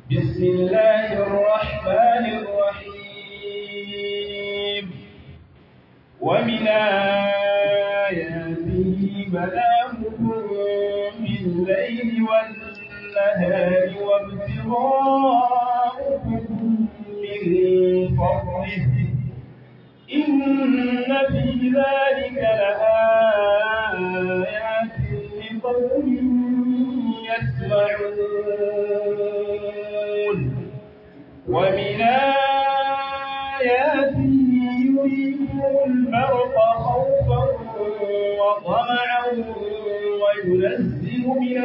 بسم الله الرحمن الرحيم ومن آياته منامكم بالليل والنهار وابتغاؤكم من فضله إن في ذلك لآيات لقوم يسمعون ومن آياته يريكم البرق خوفا وطمعا وينزل من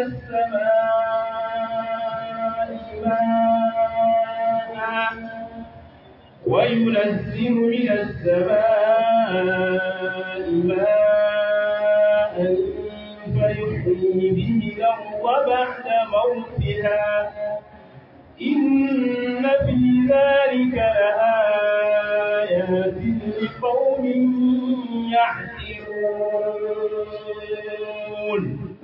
السماء ماء وينزل من السماء ماء فيحيي به الأرض بعد موتها إن في ذلك لآيات لقوم يعقلون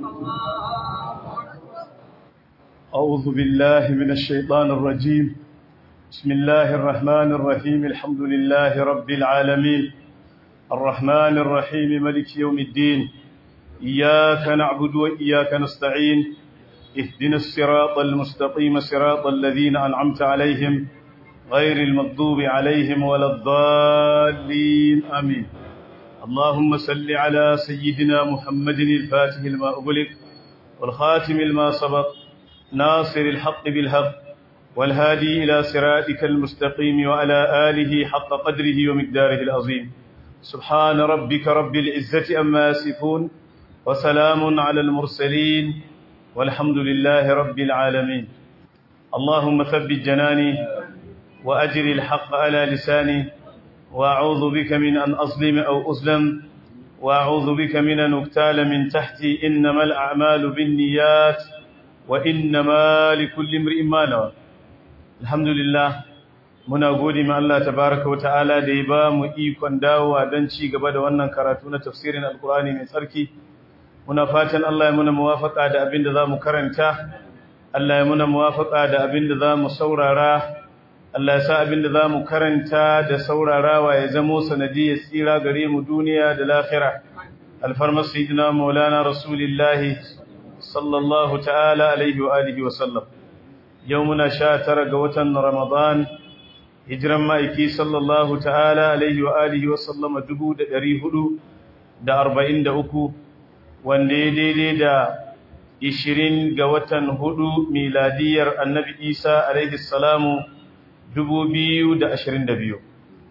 أعوذ بالله من الشيطان الرجيم بسم الله الرحمن الرحيم الحمد لله رب العالمين الرحمن الرحيم ملك يوم الدين إياك نعبد وإياك نستعين اهدنا الصراط المستقيم صراط الذين أنعمت عليهم غير المغضوب عليهم ولا الضالين آمين اللهم صل على سيدنا محمد الفاتح لما أغلق والخاتم لما سبق ناصر الحق بالحق والهادي إلى صراطك المستقيم وعلى آله حق قدره ومقداره العظيم سبحان ربك رب العزة أما يصفون وسلام على المرسلين والحمد لله رب العالمين اللهم ثبت جناني وأجر الحق على لساني وأعوذ بك من أن أظلم أو أظلم وأعوذ بك من أن أقتال من تحتي إنما الأعمال بالنيات وإنما لكل امرئ ما نوى الحمد لله muna gode ma Allah tabaraka wata'ala da ya ba mu ikon dawowa don ci gaba da wannan karatu na tafsirin alkurani mai tsarki muna fatan Allah ya muna muwafaka da abin da za mu karanta Allah ya muna muwafaka da abin da za mu saurara Allah ya sa abin da za mu karanta da saurarawa ya zamo sanadiyar tsira gare mu duniya da lahira alfarmar sayyidina maulana rasulillahi sallallahu ta'ala alaihi wa alihi wa sallam yau muna sha tara ga watan ramadan hijiran ma'aiki sallallahu ta'ala alaihi wa alihi wa sallama dubu da ɗari hudu da arba'in da uku wanda ya daidai da ishirin ga watan hudu miladiyar annabi isa alaihi salamu dubu biyu da ashirin da biyu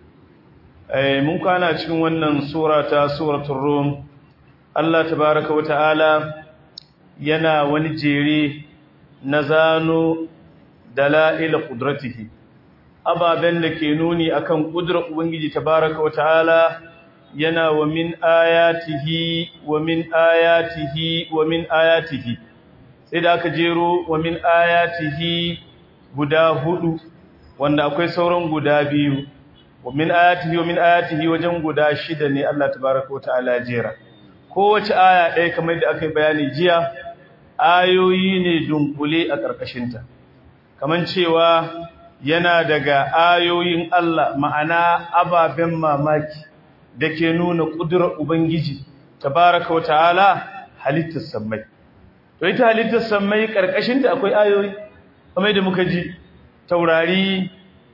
mun kwana cikin wannan sura ta suratun rum allah tabaraka wa ta'ala yana wani jere na zano dala'ila ƙudratihi ababen da ke nuni akan ƙudurar ubangiji tabaraka wa ta'ala yana wa min ayatihi wa min ayatihi wa min ayatihi sai da aka jero wa min ayatihi guda hudu wanda akwai sauran guda biyu wa min ayatihi wa min ayatihi wajen guda shida ne Allah tabaraka wa ta'ala jera kowace aya ɗaya kamar da aka yi bayani jiya ayoyi ne dunkule a ƙarƙashinta kamar cewa yana daga ayoyin Allah ma'ana ababen mamaki da ke nuna ƙudurar Ubangiji tabaraka wa ta'ala halittar sammai to ita halittar sammai ƙarƙashinta akwai ayoyi kamar da muka ji taurari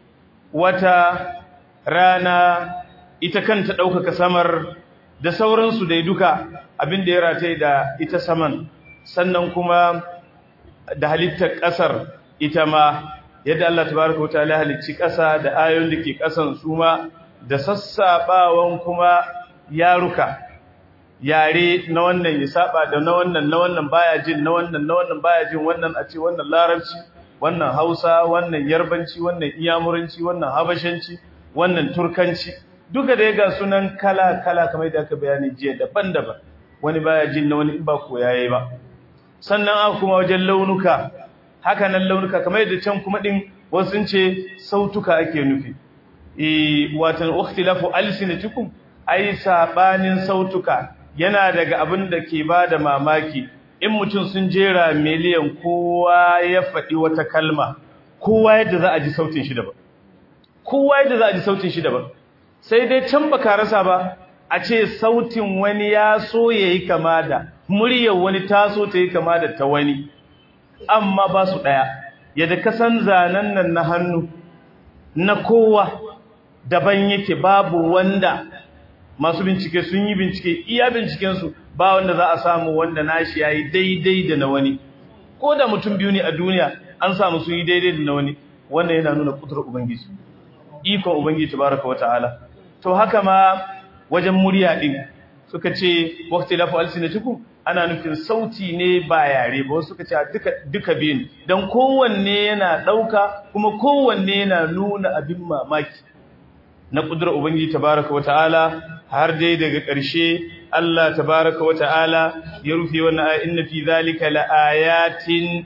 wata rana ita kanta ɗaukaka samar da sauransu dai duka abin da ya rataye da ita saman sannan kuma da halittar ƙasar ita ma yadda Allah tabaraka wa ta'ala halicci ƙasa da ayoyin da ke ƙasan su ma da sassaɓawan kuma yaruka yare na wannan ya saba da na wannan na wannan baya jin na wannan na wannan baya jin wannan a ce wannan larabci wannan hausa wannan yarbanci wannan iyamuranci wannan habashanci wannan turkanci duka da ga sunan kala kala kamar da aka bayani jiya daban-daban wani baya jin na wani in ba koyaye ba sannan aka kuma wajen launuka haka nan launuka kamar yadda can kuma din wasu sun ce sautuka ake nufi eh watan ukhtilafu alsinatikum ai sabanin sautuka yana daga abin da ke bada mamaki in mutum sun jera miliyan kowa ya faɗi wata kalma kowa yadda za a ji sautin shi daban kowa yadda za a ji sautin shi daban sai dai can baka rasa ba a ce sautin wani ya so yayi kama da muryar wani ta so ta yi kama da ta wani amma ba su daya yadda ka san zanen nan na hannu na kowa daban yake babu wanda masu bincike sun yi bincike iya bincikensu ba wanda za a samu wanda nashi yayi daidai da na wani ko da mutum biyu ne a duniya an samu sun yi daidai da na wani wannan yana nuna kudurar ubangiji ikon ubangiji tabaraka wataala to haka ma wajen murya din suka ce waqti lafu alsinatukum ana nufin sauti ne ba yare ba suka ce duka duka biyun dan kowanne yana dauka kuma kowanne yana nuna abin mamaki na kudurar ubangiji tabaraka wataala har dai daga ƙarshe Allah tabaraka wata'ala ya rufe wannan ayat inna fi zalika laayatin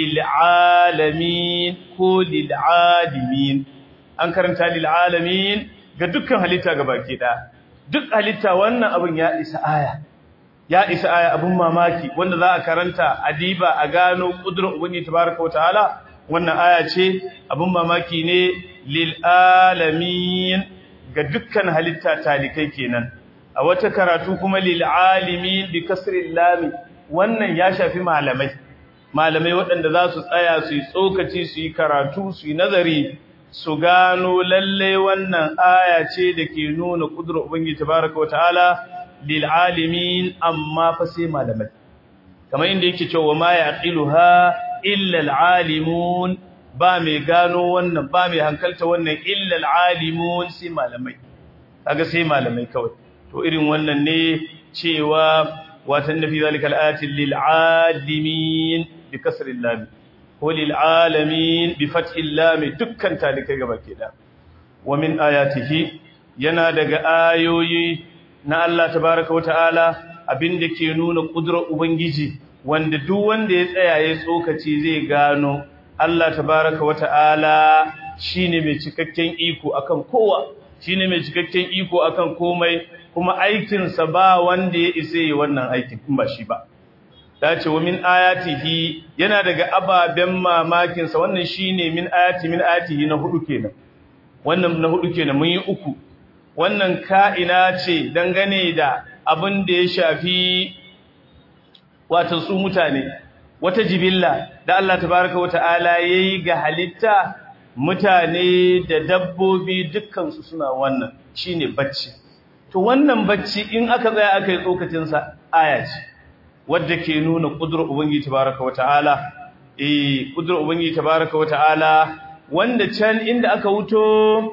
lil'alamin ko lil'alimin an karanta lil'alamin ga dukkan halitta gabaki da duk halitta wannan abin ya isa aya ya isa aya abin mamaki wanda za a karanta adiba a gano kudurar ubangiji tabaraka wata'ala wannan aya ce abin mamaki ne lil'alamin ga dukkan halitta talikai kenan a wata karatu kuma lil alimin bi kasril lam wannan ya shafi malamai malamai waɗanda za su tsaya su yi tsokaci su yi karatu su yi nazari su gano lalle wannan aya ce da ke nuna kudurar ubangiji tabaraka wa ta'ala lil alimin amma fa sai malamai kamar inda yake cewa ma yaqiluha illa al alimun ba mai gano wannan ba mai hankalta wannan illa al-alimun sai malamai kaga sai malamai kawai to irin wannan ne cewa watan nafi zalika al-ayati lil-alimin bi kasri lam ko lil-alamin bi fathi lam dukkan talikai gaba ke da wa min ayatihi yana daga ayoyi na Allah tabaaraka wataala abinda ke nuna kudurar ubangiji wanda duk wanda ya tsaya ya tsokaci zai gano Allah tabaraka wata'ala shine mai cikakken iko akan kowa shine mai cikakken iko akan komai kuma aikin sa ba wanda ya isa yi wannan aikin in ba shi ba dace wa min ayatihi yana daga ababen mamakin sa wannan shine min ayati min ayatihi na hudu kenan wannan na hudu kenan mun yi uku wannan ka'ina ce dangane da abin da ya shafi wato su mutane wata jibilla da Allah tabaraka wa ta'ala yayi ga halitta mutane da dabbobi dukkan su suna wannan shine bacci to wannan bacci in aka tsaya aka yi tsokacin sa aya ce wadda ke nuna kudurar ubangiji tabaraka wa ta'ala eh kudurar ubangiji tabaraka wa ta'ala wanda can inda aka wuto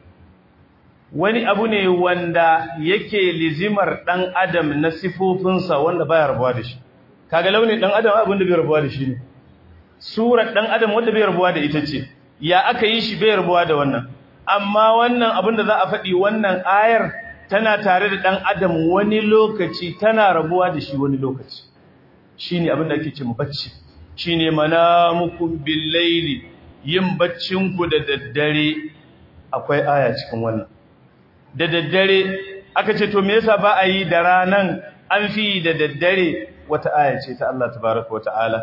wani abu ne wanda yake lizimar dan adam na sifofinsa wanda baya rabuwa da shi kaga launin dan adam abin da bai rabuwa da shi ne surar dan adam wanda bai rabuwa da ita ce ya aka yi shi bai rabuwa da wannan amma wannan abin da za a faɗi wannan ayar tana tare da dan adam wani lokaci tana rabuwa da shi wani lokaci shine abin da ake ce mu bacci shine manamukum bil layli yin baccin ku da daddare akwai aya cikin wannan da daddare aka ce to me yasa ba a yi da ranan an fi da daddare wata aya ce ta Allah tabaraka wata'ala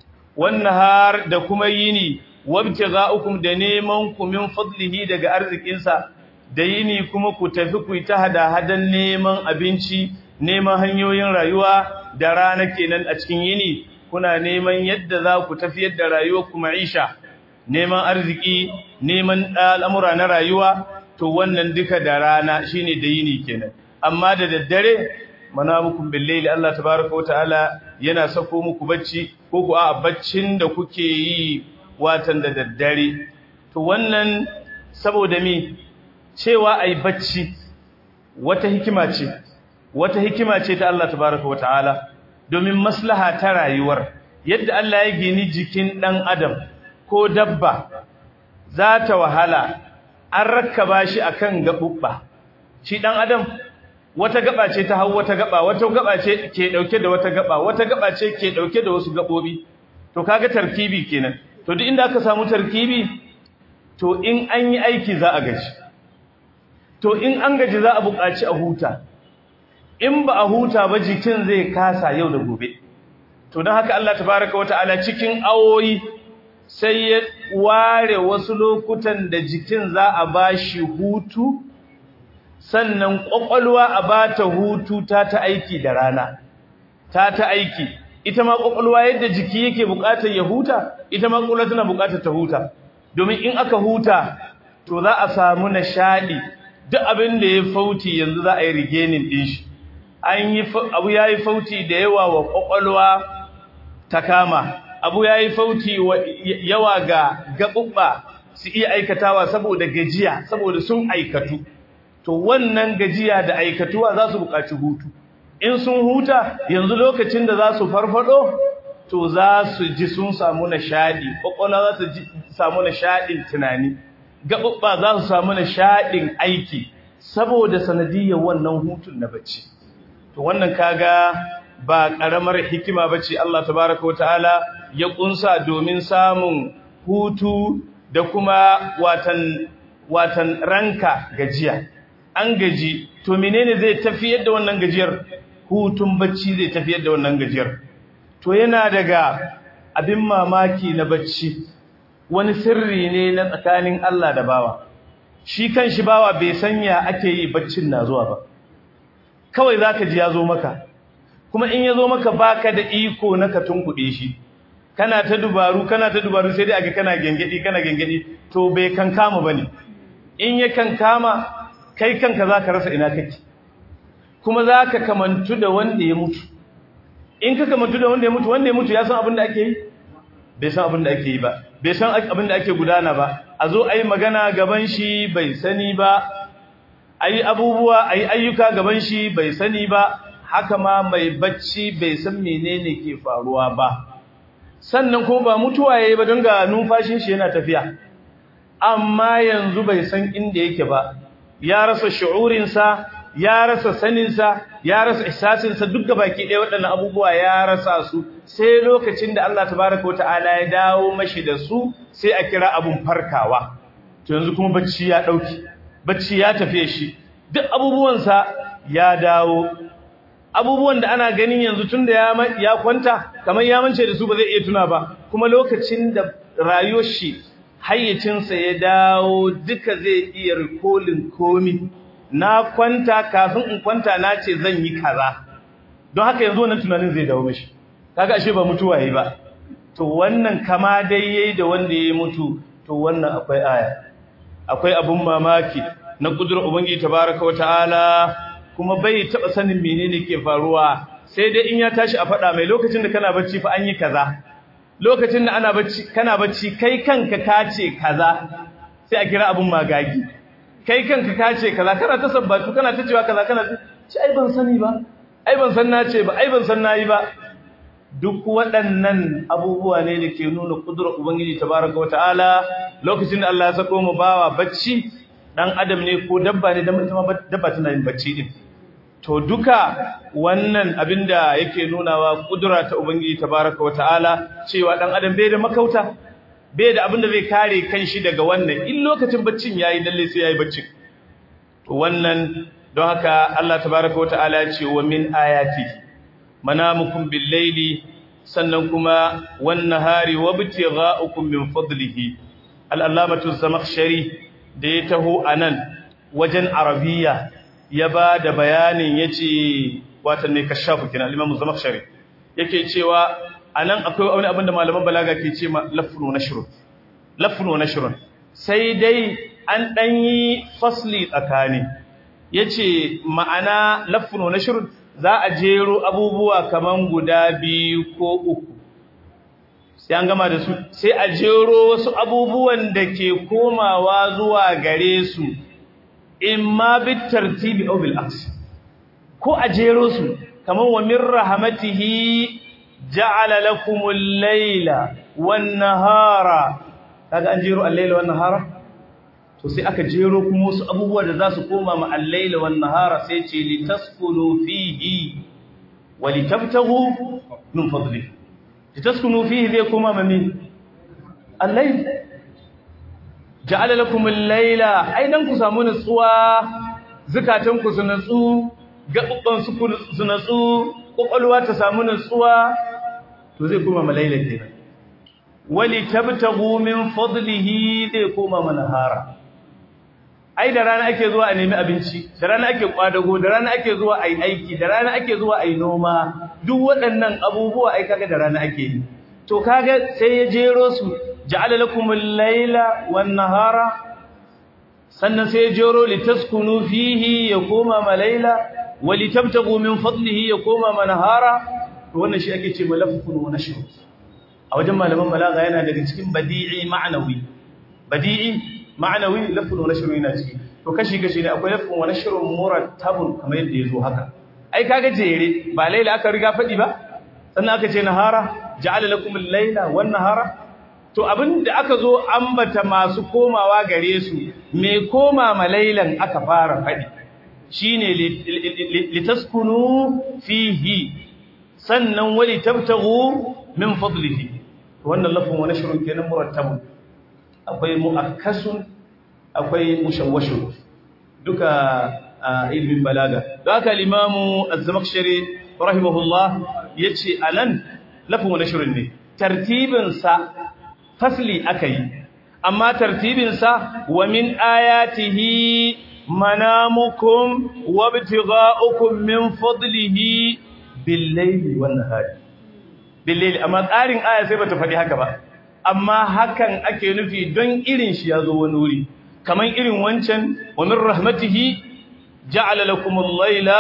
har da kuma yini wabtiga'ukum da neman ku min fadlihi daga arzikinsa da yini kuma ku tafi ku ta hada hadan neman abinci neman hanyoyin rayuwa da rana kenan a cikin yini kuna neman yadda za ku tafiyar da rayuwar ku ma'isha neman arziki neman al'amura na rayuwa to wannan duka da rana shine da yini kenan amma da daddare manamukum billaili Allah tabaaraka wa ta'ala yana sako muku bacci ko ku a baccin da kuke yi watan da daddare to wannan saboda me cewa ai bacci wata hikima ce wata hikima ce ta Allah tabaaraka wa ta'ala domin maslaha ta rayuwar yadda Allah ya gini jikin dan adam ko dabba za ta wahala an rakkaba shi akan gabubba shi dan adam wata gaba ce ta hau wata gaba wata gaba ce ke dauke da wata gaba wata gaba ce ke dauke da wasu gabobi to kaga tarkibi kenan to duk inda aka samu tarkibi to in an yi aiki za a gaji to in an gaji za a buƙaci a huta in ba a huta ba jikin zai kasa yau da gobe to don haka Allah tabaraka wataala cikin awoyi sai ya ware wasu lokutan da jikin za a bashi hutu sannan kwakwalwa a bata hutu ta ta aiki da rana ta ta aiki ita ma kwakwalwa yadda jiki yake bukatar ya huta ita ma kwakwalwa tana bukatar ta huta domin in aka huta to za a samu nishadi duk abin da ya fauti yanzu za a yi rigenin din shi an yi abu yayi fauti da yawa wa kwakwalwa ta kama abu yayi fauti wa yawa ga gabubba su iya aikatawa saboda gajiya saboda sun aikatu to wannan gajiya da aikatuwa za su buƙaci hutu in sun huta yanzu lokacin da za su farfado to za su ji sun samu nishadi kwakwalwa za su ji samu nishadin tunani gaɓuɓɓa za su samu nishadin aiki saboda sanadiyar wannan hutun na bacci to wannan kaga ba ƙaramar hikima bace Allah tabaraka ta'ala ya kunsa domin samun hutu da kuma watan watan ranka gajiya an gaji to menene zai tafiyar da wannan gajiyar hutun bacci zai tafiyar da wannan gajiyar to yana daga abin mamaki na bacci wani sirri ne na tsakanin Allah da bawa shi kanshi bawa bai sanya ake yi baccin na zuwa ba kawai zaka ji ya zo maka kuma in ya zo maka baka da iko na ka tunkuɗe shi kana ta dubaru kana ta dubaru sai dai aga kana gengedi kana gengedi to bai kankama bane in ya kankama kai kanka zaka rasa ina kake kuma zaka kamantu da wanda ya mutu in ka kamantu da wanda ya mutu wanda ya mutu ya san abin da ake yi bai san abin da ake yi ba bai san abin da ake gudana ba a zo ayi magana gaban shi bai sani ba ayi abubuwa ayi ayyuka gaban shi bai sani ba haka ma mai bacci bai san menene ke faruwa ba sannan kuma ba mutuwa yayi ba don ga numfashin shi yana tafiya amma yanzu bai san inda yake ba ya rasa shu'urinsa ya rasa saninsa ya rasa ihsasinsa duk baki ɗaya waɗannan abubuwa ya rasa su sai lokacin da Allah tabaraka wata'ala ya dawo mashi da su sai a kira abun farkawa to yanzu kuma bacci ya ɗauki bacci ya tafiye shi duk abubuwansa ya dawo abubuwan da ana ganin yanzu tun da ya kwanta kamar ya mance da su ba zai iya tuna ba kuma lokacin da rayuwar shi hayyacinsa ya dawo duka zai iya rikolin komi na kwanta kafin in kwanta na ce zan yi kaza don haka yanzu wannan tunanin zai dawo mishi kaga ashe ba mutuwa yayi ba to wannan kama dai yayi da wanda yayi mutu to wannan akwai aya akwai abun mamaki na kudurar ubangiji tabaraka wa ta'ala kuma bai taba sanin menene ke faruwa sai dai in ya tashi a faɗa mai lokacin da kana bacci fa an yi kaza lokacin da ana bacci kana bacci kai kanka kace kaza sai a kira abun magagi kai kanka kace kaza kana ta sabbatu kana ta cewa kaza kana ci ai ban sani ba ai ban san nace ba ai ban san nayi ba duk waɗannan abubuwa ne da ke nuna kudurar ubangiji tabaraka wataala lokacin da Allah ya sako mu bawa bacci dan adam ne ko dabba ne dabba tana yin bacci din to duka wannan abinda yake nunawa kudura ta ubangiji tabaraka wataala cewa dan adam bai da makauta bai da abinda zai kare kanshi daga wannan in lokacin baccin yayi lalle sai yayi baccin to wannan don haka Allah tabaraka wataala ya ce wa min ayati manamukum bil laili sannan kuma wan nahari wabtigha'ukum min fadlihi al-allamatu zamakhshari da ya taho anan wajen arabiya ya ba da bayanin yace watan ne kashafu kina al-imam zamakhshari yake cewa anan akwai wani abin da malaman balaga ke ce ma lafnu nashrun lafnu nashrun sai dai an dan yi fasli tsakani yace ma'ana lafnu nashrun za a jero abubuwa kaman guda biyu ko uku sai an gama da su sai a jero wasu abubuwan da ke komawa zuwa gare su imma bit tartibi aw bil aks ko a jero su kaman wa min rahmatihi ja'ala lakumul layla wan nahara kaga an jero al-layla wan nahara to sai aka jero kuma wasu abubuwa da za su koma ma al-layla wan nahara sai ce litaskunu fihi wa litabtaghu min fadlihi litaskunu fihi zai koma ma min al-layl ja'ala lakum al-layla aidan ku samu nutsuwa zakatan ku su nutsu gabban su su nutsu kokolwa ta samu nutsuwa to zai koma ma layla kenan wali tabtagu min fadlihi zai koma manahara ai da rana ake zuwa a nemi abinci da rana ake kwadago da rana ake zuwa ai aiki da rana ake zuwa ai noma duk waɗannan abubuwa ai kaga da rana ake yi to kaga sai ya jero su ja'ala lakumul layla wan nahara sannan sai ya jero litaskunu fihi ya koma malaila walitabtagu min fadlihi ya koma manahara to wannan shi ake ce malafun wa nashr a wajen malaman balaga yana daga cikin badi'i ma'nawi badi'i ma'nawi lafun wa nashr yana ciki to kashi kashi ne akwai lafun wa nashr murattabun kamar yadda yazo haka ai kaga jere ba laila aka riga fadi ba sannan aka ce nahara ja'ala lakum al-laila wan nahara to abinda aka zo ambata masu komawa gare su me koma malailan aka fara fadi shine litaskunu fihi sannan wali tabtaghu min fadlihi wannan lafin wani shirin kenan murattabun akwai muakkasun akwai mushawwashun duka ilmin balaga don haka al-imamu az-zamakhshari rahimahullah yace anan lafin wani shirin ne tartibin sa fasli akai amma tartibin sa wa min ayatihi manamukum wabtigha'ukum min fadlihi bil-layli wan-nahari bil-layli amma tsarin aya sai bata faɗi haka ba amma hakan ake nufi don irin shi yazo wani wuri kaman irin wancan wa min rahmatihi ja'ala lakum al-layla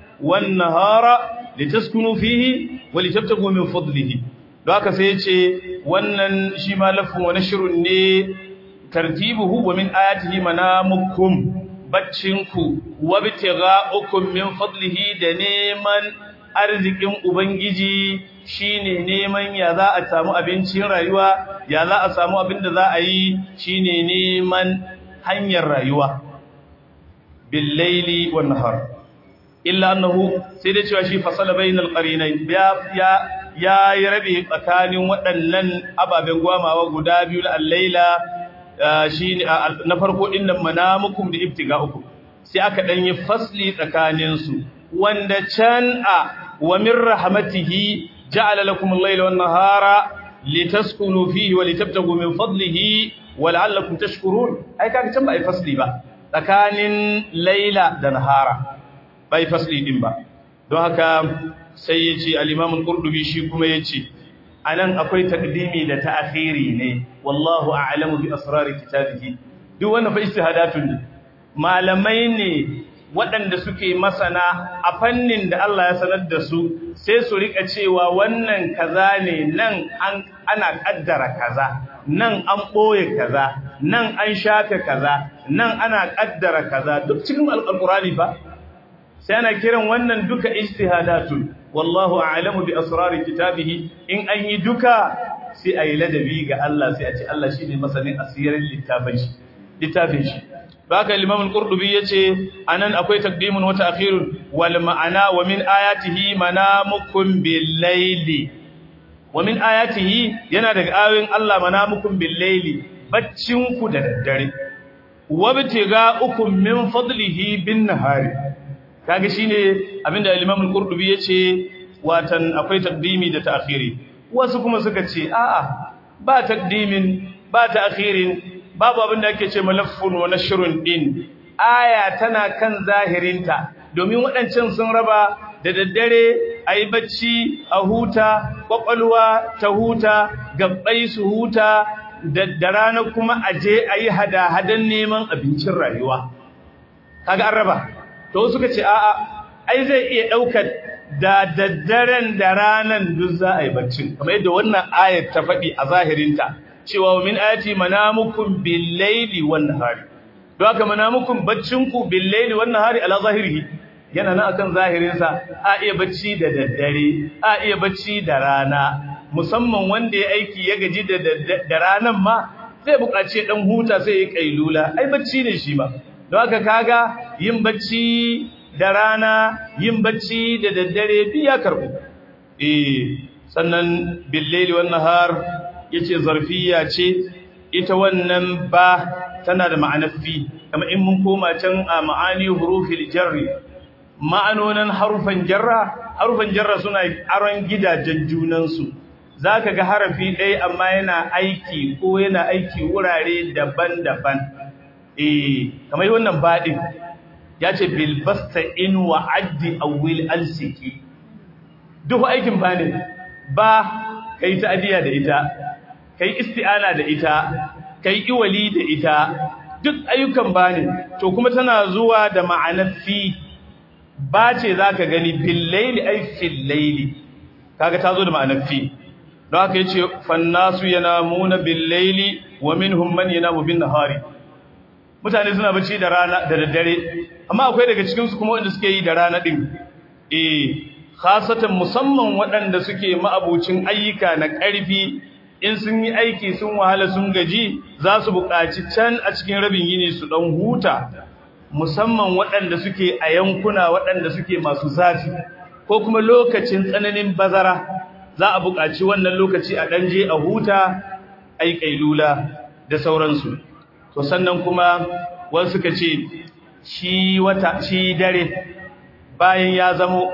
wan-nahara litaskunu fihi wa litabtagu min fadlihi don haka sai yace wannan shi ma lafin wani shirun ne tartibuhu wa min ayatihi manamukum baccinku wabtigha'ukum min fadlihi da neman arzikin ubangiji shine neman ya za a samu abincin rayuwa ya za a samu abin da za a yi shine neman hanyar rayuwa bil laili wan nahar illa annahu sai da cewa shi fasala bainal qarinain ya ya ya rabe tsakanin waɗannan ababen gwamawa guda biyu al-laila shi na farko din nan manamukum da ibtiga'ukum sai aka dan yi fasli tsakanin su wanda can a wa min rahmatihi ja'ala lakum al-layla wan nahara litaskunu fihi wa litabtagu min fadlihi wa la'allakum tashkurun ai kaga can ba ai fasli ba tsakanin layla da nahara bai fasli din ba don haka sai yace al-imam al-qurtubi shi kuma yace anan akwai takdimi da ta'khiri ne wallahu a'lamu bi asrari kitabihi duk wannan fa ijtihadatun ne malamai ne waɗanda suke masana a fannin da Allah ya sanar da su sai su rika cewa wannan kaza ne nan an ana kaddara kaza nan an boye kaza nan an shafe kaza nan ana kaddara kaza duk cikin alqur'ani fa sai ana kiran wannan duka ijtihadatun wallahu a'lamu bi asrari kitabihi in an yi duka sai ayi ladabi ga Allah sai a ce Allah shine masanin asirin littafin shi littafin shi baka Imam al-Qurtubi yace anan akwai taqdimun wa ta'khirun wal ma'ana wa min ayatihi manamukum bil layli wa min ayatihi yana daga ayoyin Allah manamukum bil layli baccin ku da daddare wabtiga'ukum min fadlihi bin nahari kaga shine abinda Imam al-Qurtubi yace watan akwai taqdimi da ta'khiri wasu kuma suka ce a'a ba taqdimin ba ta'khirin babu abinda ake ce malaffun wa nashrun din aya tana kan zahirinta domin waɗancan sun raba da daddare ayi bacci a huta kwakwalwa ta huta gabbai su huta da rana kuma aje ayi hada-hadan neman abincin rayuwa kaga an raba to suka ce a'a ai zai iya daukar da daddaren da ranan duk za a yi baccin kamar yadda wannan ayat ta faɗi a zahirinta cewa min ayati manamukum bil layli wan nahari don haka manamukum baccinku bil layli wan nahari ala zahirihi yana nan akan zahirinsa a iya bacci da daddare a iya bacci da rana musamman wanda ya aiki ya gaji da da ranan ma zai buƙaci dan huta sai ya kailula ai bacci ne shi ma don haka kaga yin bacci da rana yin bacci da daddare biya karbu eh sannan billaili wan nahar yace zarfiya ce ita wannan ba tana da ma'anar fi kamar in mun koma can a ma'ani hurufil jarri ma'anonin harufan jarra harufan jarra suna aron gidajen junan su zaka ga harafi ɗaya amma yana aiki ko yana aiki wurare daban-daban eh kamar wannan baɗin ya ce bilbasta in wa addi awil alsiki duk aikin ba ne ba ka yi ta'adiyya da ita ka yi isti'ana da ita ka yi iwali da ita duk ayyukan ba ne to kuma tana zuwa da ma'anar fi ba ce za ka gani billaili ai fillaili kaga ta zo da ma'anar fi don haka ya ce fannasu yana muna billaili wa minhum man yana bin nahari mutane suna bacci da rana da daddare amma akwai daga cikin su kuma wanda suke yi da rana din eh khasatan musamman waɗanda suke ma'abucin ayyuka na ƙarfi in sun yi aiki sun wahala sun gaji za su buƙaci can a cikin rabin yini su dan huta musamman waɗanda suke a yankuna waɗanda suke masu zafi ko kuma lokacin tsananin bazara za a buƙaci wannan lokaci a ɗanje a huta ai kailula da sauransu to sannan kuma wasu suka ce shi wata shi dare bayan ya zamo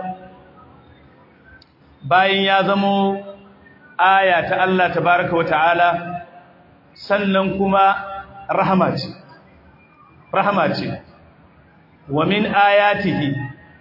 bayan ya zamo aya ta Allah tabaraka wa ta'ala sannan kuma rahama ce rahama ce wa min ayatihi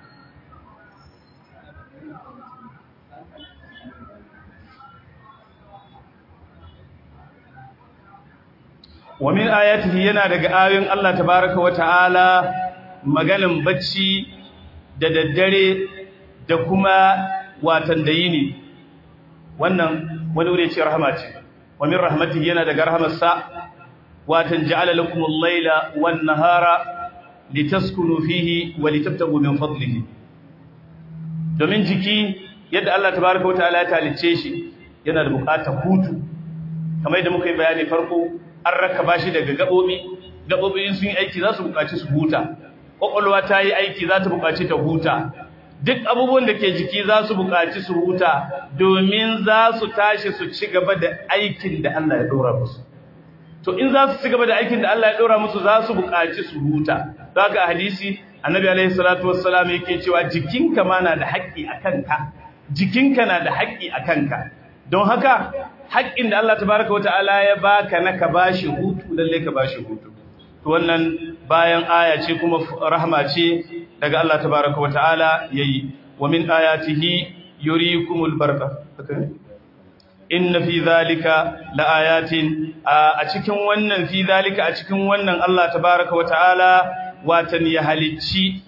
wa min ayatihi yana daga ayoyin Allah tabaraka wa ta'ala maganin bacci da daddare da kuma watan da yini wannan wani wuri ce rahama ce wa min rahmatihi yana daga rahamarsa watan ja'ala lakum al-laila wan nahara litaskunu fihi wa litabtagu min fadlihi domin jiki yadda Allah tabaraka wa ta'ala ya talice shi yana da bukatar hutu kamar yadda muka yi bayani farko an rakaba shi daga gabobi gabobi sun yi aiki za su bukaci su huta kwakwalwa ta yi aiki za ta bukaci ta huta duk abubuwan da ke jiki za su bukaci su huta domin za su tashi su ci gaba da aikin da Allah ya dora musu to in za su ci gaba da aikin da Allah ya dora musu za su bukaci su huta don haka hadisi annabi alaihi salatu wassalam yake cewa jikinka ma na da haƙƙi a kanka jikinka na da haƙƙi a kanka don haka haƙƙin da Allah tabaraka wa ta'ala ya baka na ka bashi hutu lalle ka bashi hutu to wannan bayan aya ce kuma rahma ce daga Allah tabaraka wa ta'ala yayi wa min ayatihi yurikumul barqa inna fi zalika laayatin a cikin wannan fi zalika a cikin wannan Allah tabaraka wa ta'ala watan ya halicci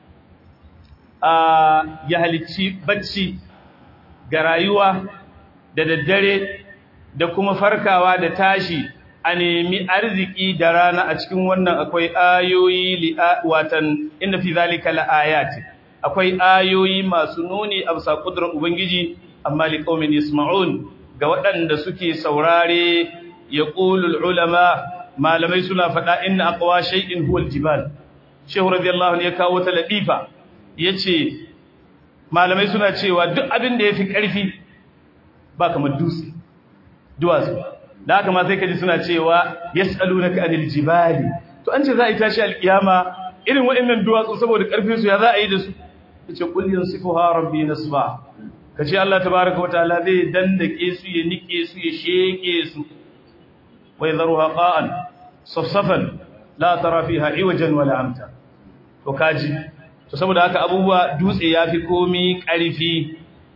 ya halicci bacci ga rayuwa da daddare da kuma farkawa da tashi a nemi arziki da rana a cikin wannan akwai ayoyi watan inna fi zalika laayati akwai ayoyi masu nuni a bisa kudrar ubangiji amma liqaumin yasma'un ga waɗanda suke saurare yaqulul ulama malamai suna faɗa inna aqwa shay'in huwal jibal shehu radiyallahu anhu ya kawo ta ladifa yace malamai suna cewa duk abin da yafi ƙarfi ba kamar dutse duwatsu da haka ma sai kaji suna cewa yas'alunaka anil jibali to an ce za a yi tashi alkiyama irin waɗannan duwatsu saboda ƙarfin su ya za a yi da su yace qul yansifuha rabbi nasba kace Allah tabaaraka wa ta'ala zai dandake su ya nike su ya sheke su wa yadharuha qa'an safsafan la tara fiha iwajan wala amta to kaji to saboda haka abubuwa dutse yafi komi ƙarfi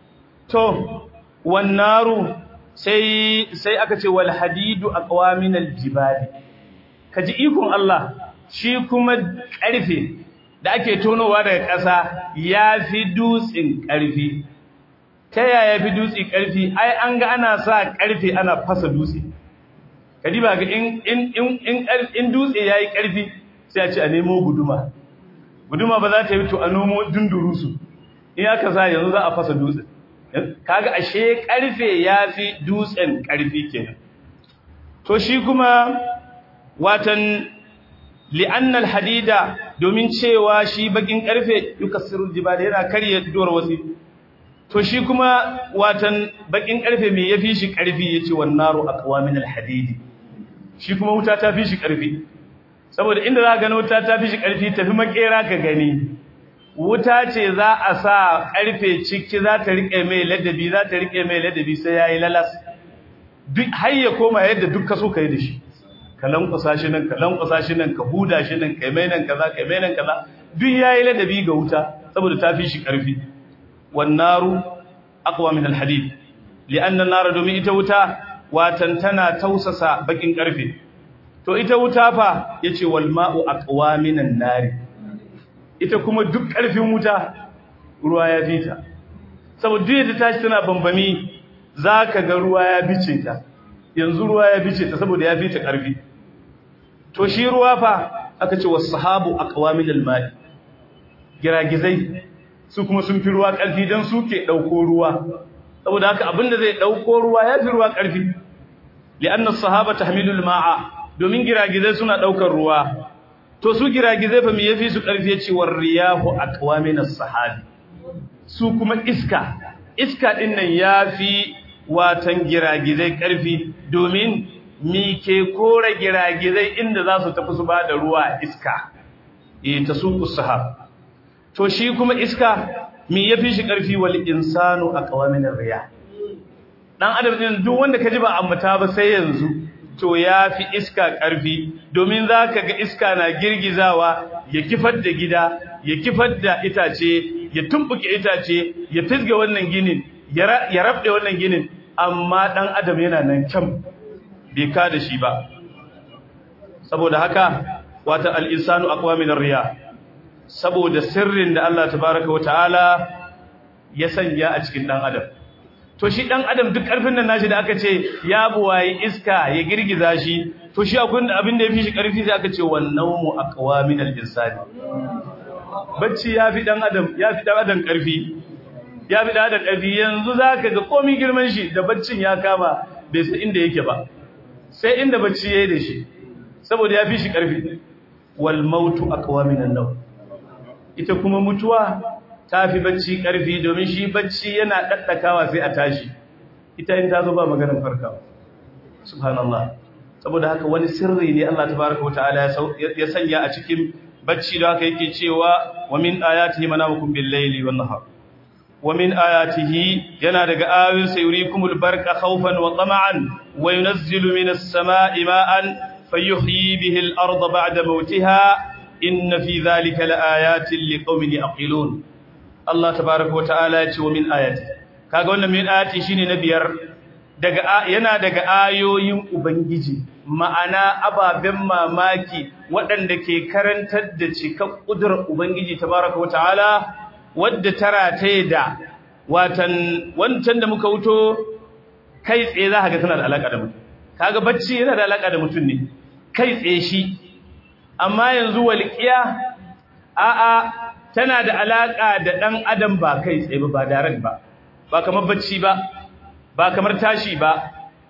to wannaru sai sai aka ce wal hadidu aqwamin al jibali kaji ikon Allah shi kuma ƙarfe da ake tonowa daga ƙasa yafi dutsin ƙarfi ta yaya fi dutsi ƙarfi ai an ga ana sa ƙarfe ana fasa dutse kadi ba ga in in in in dutse yayi ƙarfi sai a ce a nemo guduma guduma ba za ta yi to a nomo dundurusu in aka sa yanzu za a fasa dutse kaga ashe karfe yafi dutsen karfi kenan to shi kuma watan li'anna hadida domin cewa shi bakin karfe yukassiru jibal yana karye duwar wasi to shi kuma watan bakin karfe me yafi shi karfi yace wan naru aqwa min alhadidi shi kuma wuta ta fi shi karfi saboda inda za ka ga wuta ta fi shi karfi tafi makera ka gani wuta ce za a sa karfe ciki za ta rike mai ladabi za ta rike mai ladabi sai yayi lalas duk har ya koma yadda duk ka so kai da shi ka lankwasa shi nan ka lankwasa shi nan ka huda shi nan kai mai nan kaza kai mai nan kaza duk yayi ladabi ga wuta saboda ta fi shi karfi wan naru aqwa min al hadid li'anna an-nar domin ita wuta watan tana tausasa bakin karfe to ita wuta fa yace wal ma'u aqwa min an-nar ita kuma duk karfin wuta ruwa ya fita saboda duk yadda tashi tana bambami zaka ga ruwa ya bice ta yanzu ruwa ya bice ta saboda ya fita karfi to shi ruwa fa aka ce was-sahabu aqwa min al-ma'i giragizai su kuma sun fi ruwa karfi dan suke dauko ruwa saboda haka abinda zai dauko ruwa ya fi ruwa karfi li'anna as-sahaba tahmilu al-ma'a domin giragizai suna daukar ruwa to su giragizai fa me yafi su karfi yace war riyahu aqwamin as-sahabi su kuma iska iska din nan yafi watan giragizai karfi domin mi ke kore giragizai inda za su tafi su ba da ruwa iska eh tasuqu sahab to shi kuma iska mi yafi shi karfi wal insanu aqwamin ar-riyah dan adam din duk wanda kaji ba ambata ba sai yanzu to yafi iska karfi domin zaka ga iska na girgizawa ya kifar da gida ya kifar da itace ya tumbuke itace ya fisge wannan ginin ya rabde wannan ginin amma dan adam yana nan kyam bai ka da shi ba saboda haka wata al-insanu aqwa min ar-riya saboda sirrin da Allah tabaaraka wa ta'ala ya sanya a cikin dan adam to shi dan adam duk karfin nan nashi da aka ce ya buwayi iska ya girgiza shi to shi akwai abin da yafi shi karfi sai aka ce wannawmu aqwa min al-insani bacci yafi dan adam yafi dan adam karfi yafi dan adam karfi yanzu zaka ga komai girman shi da baccin ya kama bai san inda yake ba sai inda bacci yayi da shi saboda yafi shi karfi wal mautu aqwa min an-nawm ita kuma mutuwa ta fi bacci ƙarfi domin shi bacci yana ɗaɗɗakawa sai a tashi ita in ta zo ba maganin farkawa subhanallah saboda haka wani sirri ne Allah tabaraka wa ta'ala ya sanya a cikin bacci da haka yake cewa wa min ayatihi manamukum bil layli wan nahar wa min ayatihi yana daga ayoyin sa yurikumul barqa khawfan wa tama'an wa yunazzilu minas sama'i ma'an fayuhyi bihi al-ardha ba'da mawtiha inna fi dhalika laayatin liqaumin yaqilun Allah tabaraka wata'ala ya ce wa min ayati kaga wannan min ayati shine na biyar daga yana daga ayoyin ubangiji ma'ana ababen mamaki waɗanda ke karantar da cikak kudurar ubangiji tabaraka wata'ala wadda tara ta da watan wancan da muka wuto kai tsaye za ka ga tana da alaka da mutum kaga bacci yana da alaka da mutum ne kai tsaye shi amma yanzu walqiya a'a tana da alaka da dan adam ba kai tsaye ba ba direct ba ba kamar bacci ba ba kamar tashi ba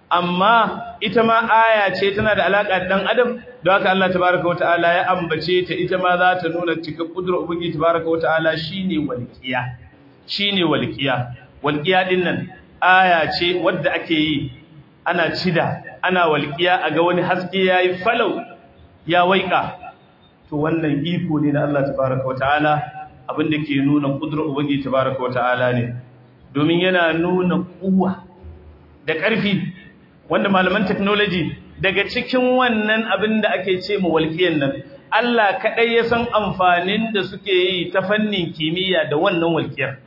amma ita ma aya ce tana da alaka da dan adam don haka Allah tabaaraka wataala ya ambace ta ita ma za ta nuna cika kudurar ubangiji tabaaraka wataala shine walqiya shine walqiya walqiya din nan aya ce wadda ake yi ana cida ana walqiya a ga wani haske yayi falau ya waika to wannan iko ne na Allah tabaaraka wataala abin da ke nuna kudurar ubangiji tabaaraka wataala ne domin yana nuna kuwa da ƙarfi wanda malaman technology daga cikin wannan abin da ake ce mu walƙiyan nan Allah kaɗai ya san amfanin da suke yi ta fannin kimiyya da wannan walƙiyar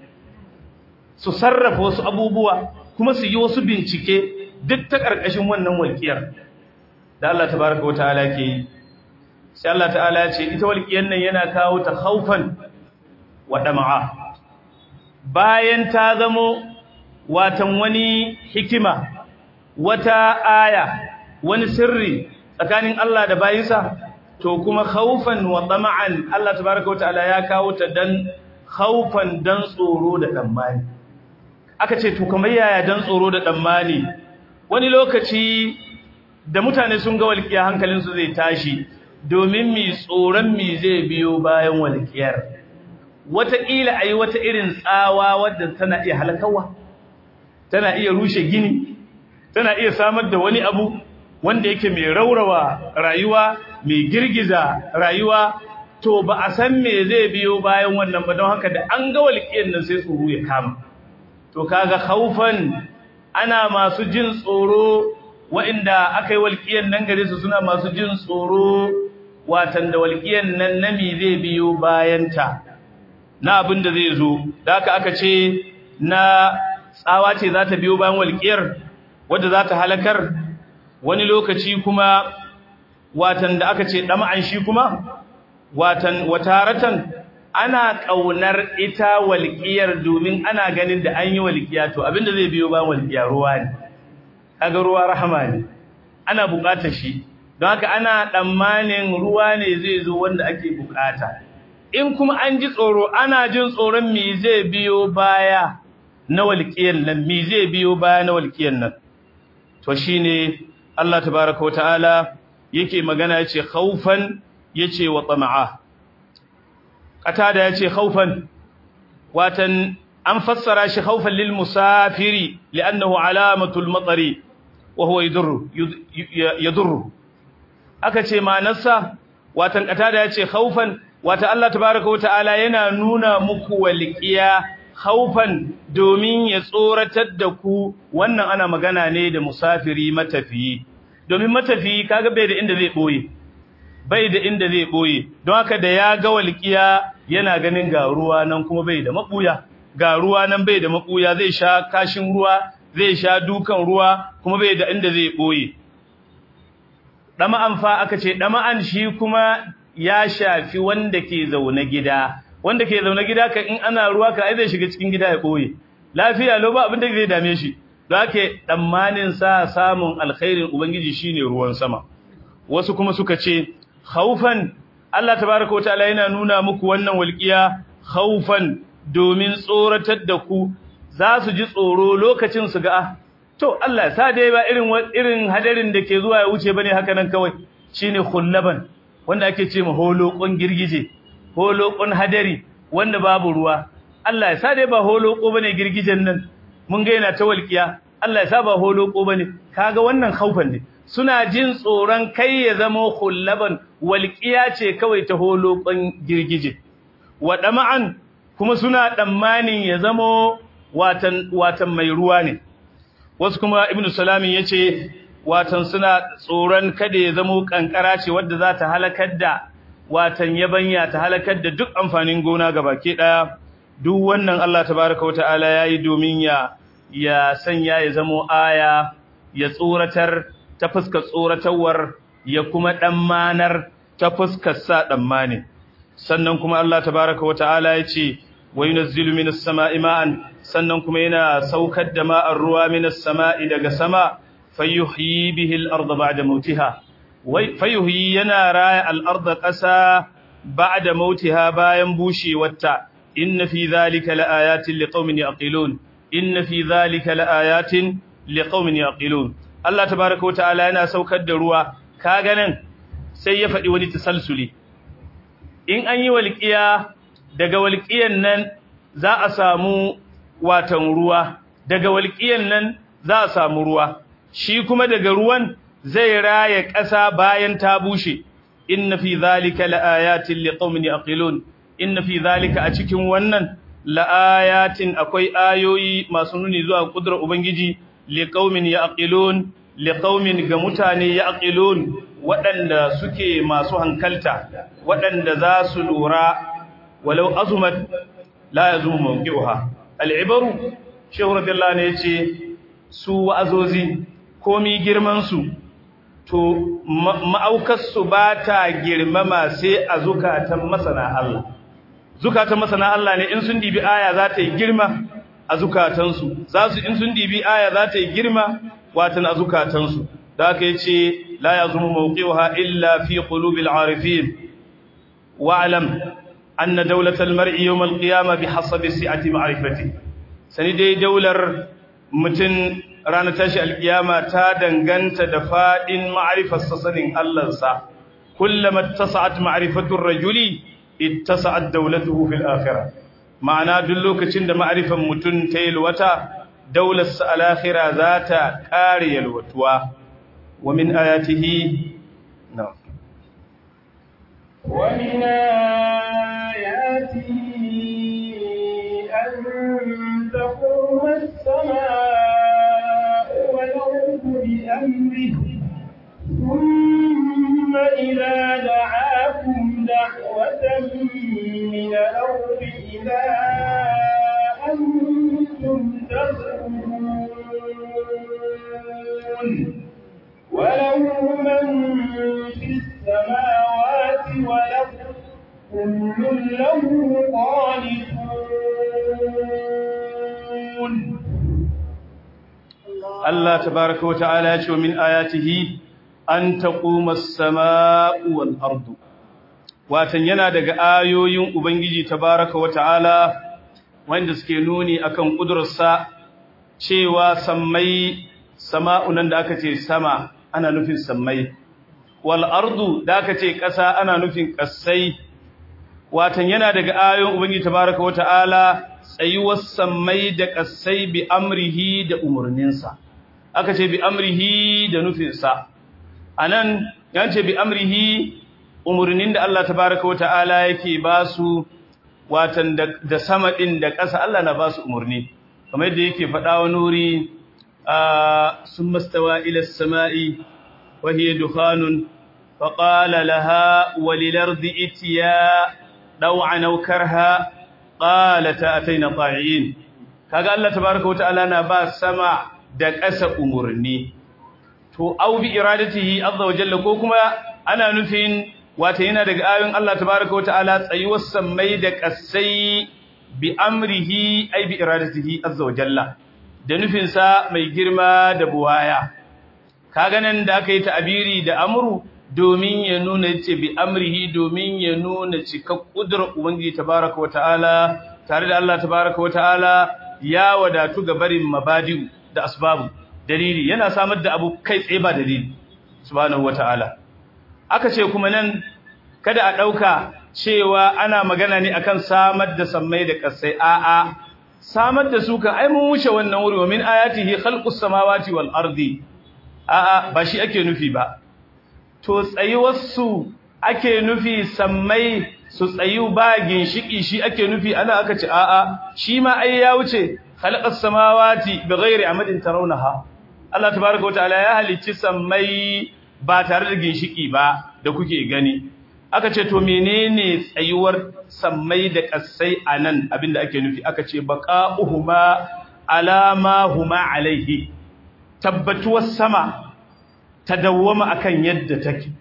su sarrafa wasu abubuwa kuma su yi wasu bincike duk ta ƙarƙashin wannan walƙiyar da Allah tabaraka wa ta'ala ke yi sai Allah ta'ala ya ce ita walƙiyar nan yana kawo ta khaufan wa dama'a bayan ta zamo watan wani hikima wata aya wani sirri tsakanin Allah da bayinsa to kuma khaufan wa tama'an Allah tabaaraka wataala ya kawo ta dan khaufan dan tsoro da tsammani aka ce to kamar yaya dan tsoro da tsammani wani lokaci da mutane sun ga walƙiya hankalin su zai tashi domin mi tsoron mi zai biyo bayan walƙiyar wataƙila ayi wata irin tsawa wadda tana iya halakawa tana iya rushe gini tana iya samar da wani abu wanda yake mai raurawa rayuwa mai girgiza rayuwa to ba a san me zai biyo bayan wannan ba don haka da an ga walƙiyar nan sai tsoro ya kama to kaga khaufan ana masu jin tsoro waɗanda aka yi walƙiyar nan gare su suna masu jin tsoro watan da walƙiyar nan nami zai biyo bayanta na abin da zai zo da aka aka ce na tsawa ce za ta biyo bayan walƙiyar wadda za ta halakar wani lokaci kuma watan da aka ce ɗama'an shi kuma watan wataratan ana ƙaunar ita walƙiyar domin ana ganin da an yi walƙiya to abin da zai biyo bayan walƙiya ruwa ne kaga ruwa rahama ne ana buƙatar shi don haka ana tsammanin ruwa ne zai zo wanda ake buƙata in kuma an ji tsoro ana jin tsoron me zai biyo baya na walƙiyar nan me zai biyo baya na walƙiyar nan to shine Allah tabaaraka wa ta'ala yake magana yace khaufan yace wa tama'a qatada yace khaufan watan an fassara shi khaufan lil musafiri li'annahu alamatul matari wa huwa yadurru yadurru aka ce ma'anarsa watan qatada yace khaufan wata Allah tabaaraka wata'ala yana nuna muku walqiya khaufan domin ya tsoratar da ku wannan ana magana ne da musafiri matafiyi domin matafiyi kaga bai da inda zai boye bai da inda zai boye don haka da ya ga walqiya yana ganin ga ruwa nan kuma bai da mabuya ga ruwa nan bai da mabuya zai sha kashin ruwa zai sha dukan ruwa kuma bai da inda zai boye dama'an fa aka ce dama'an shi kuma ya shafi wanda ke zaune gida wanda ke zaune gida ka in ana ruwa ka ai zai shiga cikin gida ya boye lafiya lo ba abin da zai dame shi zake tsammanin sa samun alkhairin ubangiji shine ruwan sama wasu kuma suka ce khaufan Allah tabaaraka wa ta'ala yana nuna muku wannan walqiya khaufan domin tsoratar da ku za su ji tsoro lokacin su ga to Allah ya sa dai ba irin irin hadarin da ke zuwa ya wuce bane haka nan kawai shine khullaban wanda ake ce ma holokon girgije holokon hadari wanda babu ruwa Allah ya sa dai ba holoko bane girgijen nan mun ga yana ta walkiya Allah ya sa ba holoko bane kaga wannan khaufan ne suna jin tsoron kai ya zama khullaban walkiya ce kawai ta holokon girgije wadama'an kuma suna tsammanin ya zama watan watan mai ruwa ne wasu kuma ibnu salamin yace watan suna tsoron kada ya zama kankara ce wadda za ta halakar da watan yabanya ta halakar da duk amfanin gona gabake daya duk wannan Allah tabaaraka wa ta'ala yayi domin ya ya sanya ya zama aya ya tsoratar ta fuskar tsoratawar ya kuma dan manar ta fuskar sa dan mane sannan kuma Allah tabaaraka wa ta'ala yace wa yunazzilu minas sama'i ma'an sannan kuma yana saukar da ma'ar ruwa minas sama'i daga sama fayuhyi bihi al-ardha ba'da mautiha wai fayuhyi yana raya al-ardha qasa ba'da mautiha bayan bushewarta inna fi dhalika laayatin liqaumin yaqilun inna fi dhalika laayatin liqaumin yaqilun Allah tabaaraka wa ta'ala yana saukar da ruwa kaga nan sai ya faɗi wani tasalsuli in an yi walqiya daga walqiyan nan za a samu watan ruwa daga walqiyan nan za a samu ruwa shi kuma daga ruwan zai raya ƙasa bayan ta bushe inna fi zalika laayatin liqaumin yaqilun inna fi zalika a cikin wannan laayatin akwai ayoyi masu nuni zuwa kudrar ubangiji liqaumin yaqilun liqaumin ga mutane yaqilun waɗanda suke masu hankalta waɗanda za su lura walau azumat la yazumu mawqi'uha al-ibaru shehu radiyallahu anhu yace su wa'azozi komi girmansu to ma'aukarsu ba ta girmama sai a zukatan masana Allah zukatan masana Allah ne in sun dibi aya za ta yi girma a zukatansu za su in sun dibi aya za ta yi girma watan a zukatansu da aka yi ce la ya zuma mawuƙiwa illa fi ƙulubil arifin wa'alam an na daulatar mar'i yau malƙiyama bi hasabi si'ati ma'arifati sani dai daular mutum ranar tashi alkiyama ta danganta da fadin ma'rifar sanin Allahnsa kullama tasa'at ma'rifatur rajuli ittasa'at dawlatuhu fil akhirah ma'ana duk lokacin da ma'rifan mutun ta yalwata daular sa al akhirah za ta kare yalwatuwa wa min ayatihi na'am ومن آياته أن تقوم السماء والأرض بأمره ثم إذا دعاكم دعوة من الأرض إذا أنتم تخرجون وله من في السماوات والأرض كل له قانتون Allah tabaraka wa ta'ala ya ce min ayatihi an taquma as-samaa'u wal ardu watan yana daga ayoyin ubangiji tabaraka wa ta'ala wanda suke nuni akan kudurarsa cewa sammai sama'u nan da aka ce sama ana nufin sammai wal ardu da aka ce ƙasa ana nufin ƙasai watan yana daga ayoyin ubangiji tabaraka wa ta'ala tsayuwar sammai da ƙasai bi amrihi da umarninsa aka ce bi amrihi da nufinsa a nan yan ce bi amrihi umarnin da Allah tabaraka wa ta'ala yake ba su watan da sama ɗin da ƙasa Allah na ba su umarni kamar yadda yake faɗa wa nuri sun mastawa ila sama'i wa hiya dukhanun fa qala laha walil ardi itiya daw'an aw karha qalata ataina ta'iin kaga Allah tabaaraka wa ta'ala na ba sama da ƙasa umurni to au bi iradatihi azza wa jalla ko kuma ana nufin wata yana daga ayoyin Allah tabaaraka wa ta'ala tsayuwar sammai da ƙasai bi amrihi ai bi iradatihi azza wa jalla da nufin sa mai girma da buwaya kaga nan da aka yi ta'abiri da amru domin ya nuna ce bi amrihi domin ya nuna cikak kudurar ubangiji tabaraka wata'ala tare da Allah tabaraka wata'ala ya wadatu ga barin mabadi'u da asbabu dalili yana samar da abu kai tsaye ba dalili subhanahu wata'ala aka ce kuma nan kada a dauka cewa ana magana ne akan samar da sammai da kasai a'a samar da su kan ai mun wuce wannan wuri wa min ayatihi khalqus samawati wal ardi a'a ba shi ake nufi ba to tsayuwarsu ake nufi sammai su tsayu ba ginshiki shi ake nufi ana aka ce a'a shi ma ai ya wuce khalaqas samawati bighairi amadin tarawnaha Allah tabaaraka wa ta'ala ya halicci sammai ba tare da ginshiki ba da kuke gani aka ce to menene tsayuwar sammai da kasai anan abinda ake nufi aka ce baqa'uhuma alama huma alaihi tabbatuwar sama ta dawwama akan yadda take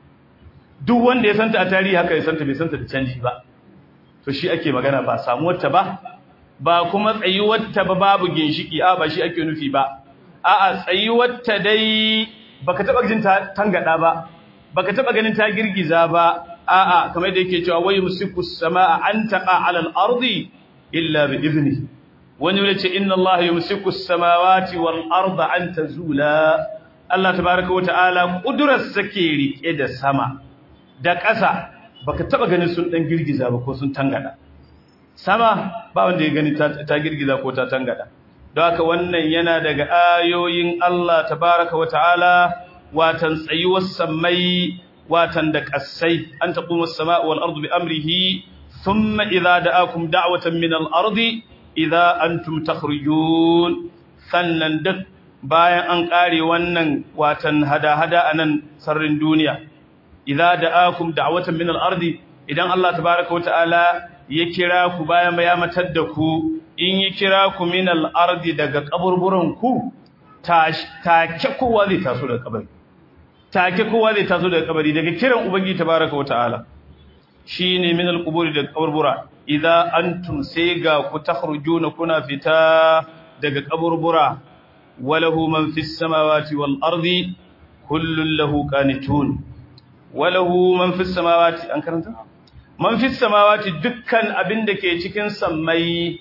duk wanda ya santa a tarihi haka ya santa bai santa da canji ba to shi ake magana ba samuwar ta ba ba kuma tsayuwar ta ba babu ginshiki a ba shi ake nufi ba a'a tsayuwar ta dai baka taba jin ta tangada ba baka taba ganin ta girgiza ba a'a kamar da yake cewa wayu musiku samaa an taqa ala al-ardi illa bi idnihi wani yace inna allaha yumsiku as-samawati wal arda an tazula Allah tabaraka wa ta'ala kudurar sake rike da sama da ƙasa baka taba ganin sun dan girgiza ba ko sun tangada sama ba wanda ya gani ta girgiza ko ta tangada don haka wannan yana daga ayoyin Allah tabaraka wa ta'ala watan tsayuwar samai watan da ƙasai an taquma as-sama'u wal ardu bi amrihi thumma idza da'akum da'watan min al-ardi idza antum takhrijun sannan duk bayan an kare wannan watan hada-hada anan sarrin duniya idza da'akum da'watan min al-ardi idan Allah tabaaraka wa ta'ala ya kira ku bayan ya matar da ku in ya kira ku min al-ardi daga kaburburan ku take kowa zai taso daga kabari take kowa zai taso daga kabari daga kiran ubangiji tabaaraka wa ta'ala shine min al-quburi daga kaburbura idza antum sai ga ku takhrujuna kuna fita daga kaburbura walahu man fis samawati wal ardi kullun lahu qanitun walahu man fis samawati an karanta man fis samawati dukkan abin da ke cikin sammai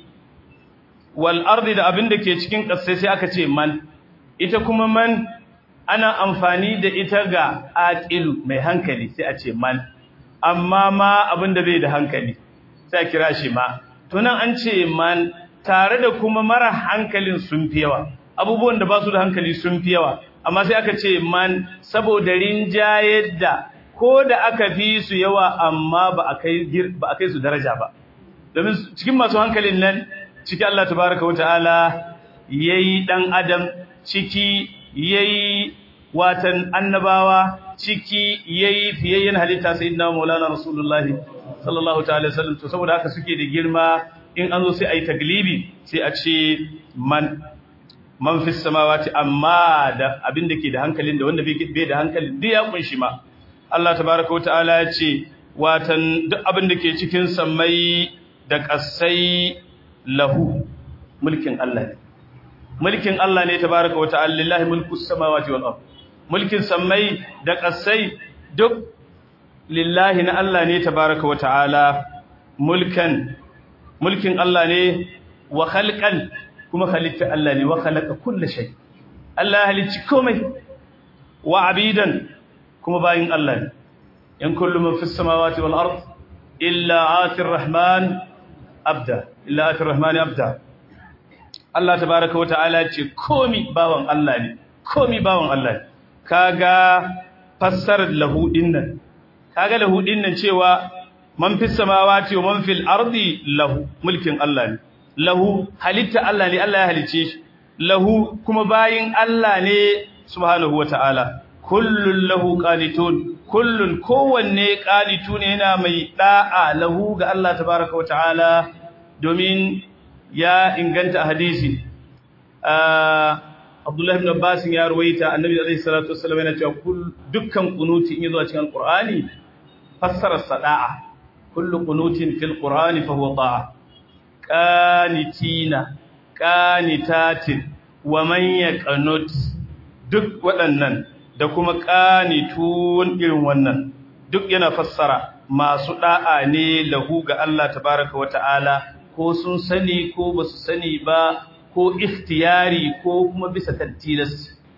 wal ardi da abin da ke cikin ƙasai sai aka ce man ita kuma man ana amfani da ita ga aqilu mai hankali sai a ce man amma ma abin da bai da hankali sai a kira shi ma to nan an ce man tare da kuma mara hankalin sun fi yawa abubuwan da ba su da hankali sun fi yawa amma sai aka ce man saboda rinjayar da ko da aka fi su yawa amma ba a kai ba a kai su daraja ba domin cikin masu hankalin nan ciki Allah tabaraka wa ta'ala yayi dan adam ciki yayi watan annabawa ciki yayi fiyayyen halitta sayyidina maulana rasulullahi sallallahu ta'ala sallam to saboda haka suke da girma in an zo sai ayi taglibi sai a ce man man fis samawati amma da abin da ke da hankalin da wanda bai da hankalin duk ya kunshi ma Allah tabaraka wa ta'ala ya ce watan duk abin da ke cikin sammai da kasai lahu mulkin Allah ne mulkin Allah ne tabaraka wa ta'ala lillahi mulkus samawati wal ard mulkin sammai da kasai duk lillahi na Allah ne tabaraka wa ta'ala mulkan mulkin Allah ne wa khalqan kuma halitta Allah ne wa khalaqa kulli shay Allah halicci komai wa abidan kuma bayin Allah ne in kullu man fis samawati wal ard illa atir rahman abda illa atir rahman abda Allah tabaaraka wa ta'ala ce komi bawan Allah ne komi bawan Allah ne kaga fassarar lahu dinnan kaga lahu dinnan cewa man fis samawati wa man fil ardi lahu mulkin Allah ne lahu halitta Allah ne Allah ya halice shi lahu kuma bayin Allah ne subhanahu wataala kullun lahu qanitun kullun kowanne qanitu ne yana mai da'a lahu ga Allah tabaaraka wataala domin ya inganta hadisi Abdullah ibn Abbas ya ruwaita Annabi alaihi salatu wassalam yana cewa dukkan kunuti in yazo cikin Qur'ani fassara sada'a kullu qunutin fil Qur'ani fa huwa ta'a qanitina qanitatin wa man yaqnut duk waɗannan da kuma qanitun irin wannan duk yana fassara masu da'a ne lahu ga Allah tabaaraka wata'ala ko sun sani ko basu sani ba ko ikhtiyari ko kuma bisa tattilas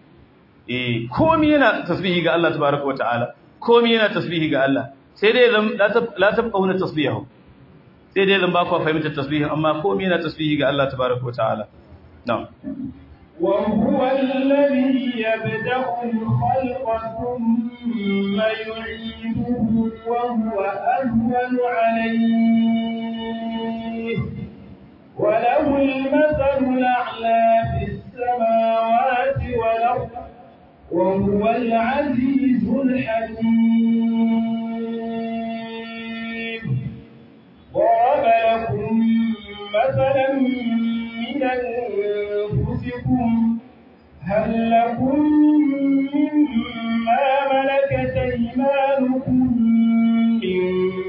eh komai yana tasbihi ga Allah tabaaraka wata'ala komai yana tasbihi ga Allah sai dai la tabqauna tasbihahu sai dai zan ba ku fahimtar tasbihi amma komai yana tasbihi ga Allah tabaraka wa ta'ala na'am wa huwa alladhi yabda'u al-khalqa thumma yu'iduhu wa huwa ahwanu 'alayhi wa lahu al-mathalu al-a'la fi as-samawati wal ardh wa huwa al-'azizu al-hakim ضرب لكم مثلا من أنفسكم هل لكم مما ملكت أيمانكم من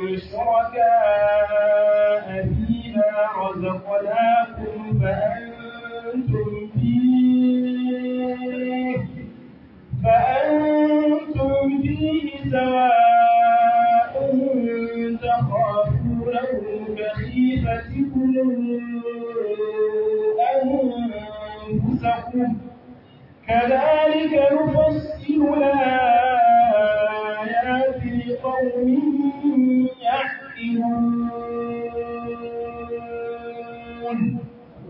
شركاء فيما رزقناكم فأنتم فيه فأنتم فيه سواء تخافونهم كخيفتكم أنفسكم كذلك نفصل الآيات لقوم يعقلون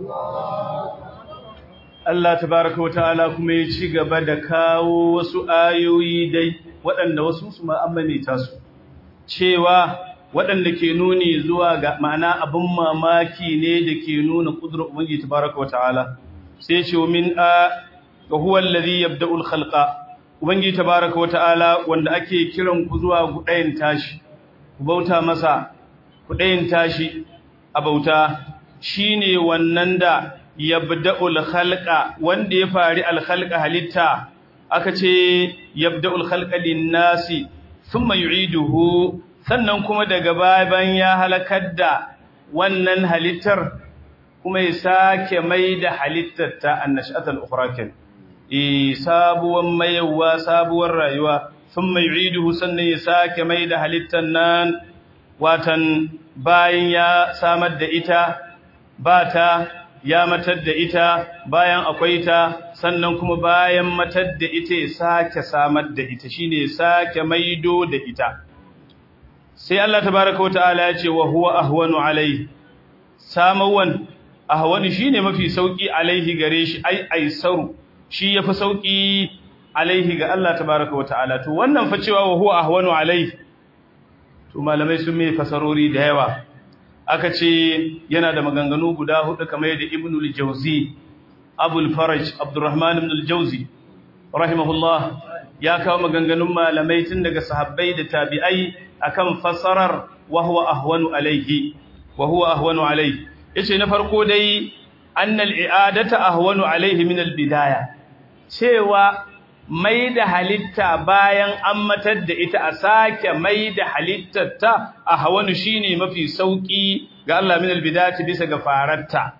Allah tabaraka wata'ala kuma ya ci gaba da kawo wasu ayoyi dai waɗanda wasu su ma'amalita su cewa waɗanda ke nuni zuwa ga ma'ana abin mamaki ne da ke nuna ƙudurar Ubangiji tabaraka wata'ala sai ce min a ga huwa allazi yabda'ul khalqa Ubangiji tabaraka wata'ala wanda ake kiran ku zuwa gudayin tashi ku bauta masa gudayin tashi a bauta shine wannan da yabda'ul khalqa wanda ya fari al khalqa halitta aka ce yabda'ul khalqa lin-nasi thumma yu'iduhu sannan kuma daga bayan ya halakar da wannan halittar kuma ya sake mai da halittar ta annashatul ukhrakin eh sabuwar mayawa sabuwar rayuwa thumma yu'iduhu sannan ya sake mai da halittar nan watan bayan ya samar da ita ba ta ya matar da ita bayan akwai ta sannan kuma bayan matar da ita ya sake samar da ita shine sake maido da ita sai Allah tabaaraka wataala ya ce wa huwa ahwanu alai samawan ahwanu shine mafi sauki alaihi gare shi ai aisaru shi yafi sauki alaihi ga Allah tabaraka wa ta'ala to wannan fa cewa wa huwa ahwanu alaihi to malamai sun mai fasarori da yawa aka ce yana da maganganu guda hudu kamar yadda ibn al-jawzi abul faraj abdurrahman ibn al-jawzi rahimahullah ya kawo maganganun malamai tun daga sahabbai da tabi'ai akan fasarar wa huwa ahwanu alaihi wa huwa ahwanu alaihi yace na farko dai annal i'adata ahwanu alaihi min al-bidaya cewa mai da halitta bayan an matar da ita a sake mai da halittar ta a hawanu shine mafi sauki ga Allah min albidati bisa ga fararta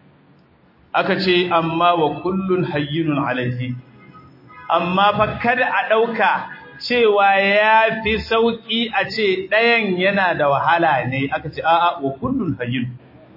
aka ce amma wa kullun hayyinun alaihi amma fa kada a dauka cewa yafi sauki a ce ɗayan yana da wahala ne aka ce a'a wa kullun hayyin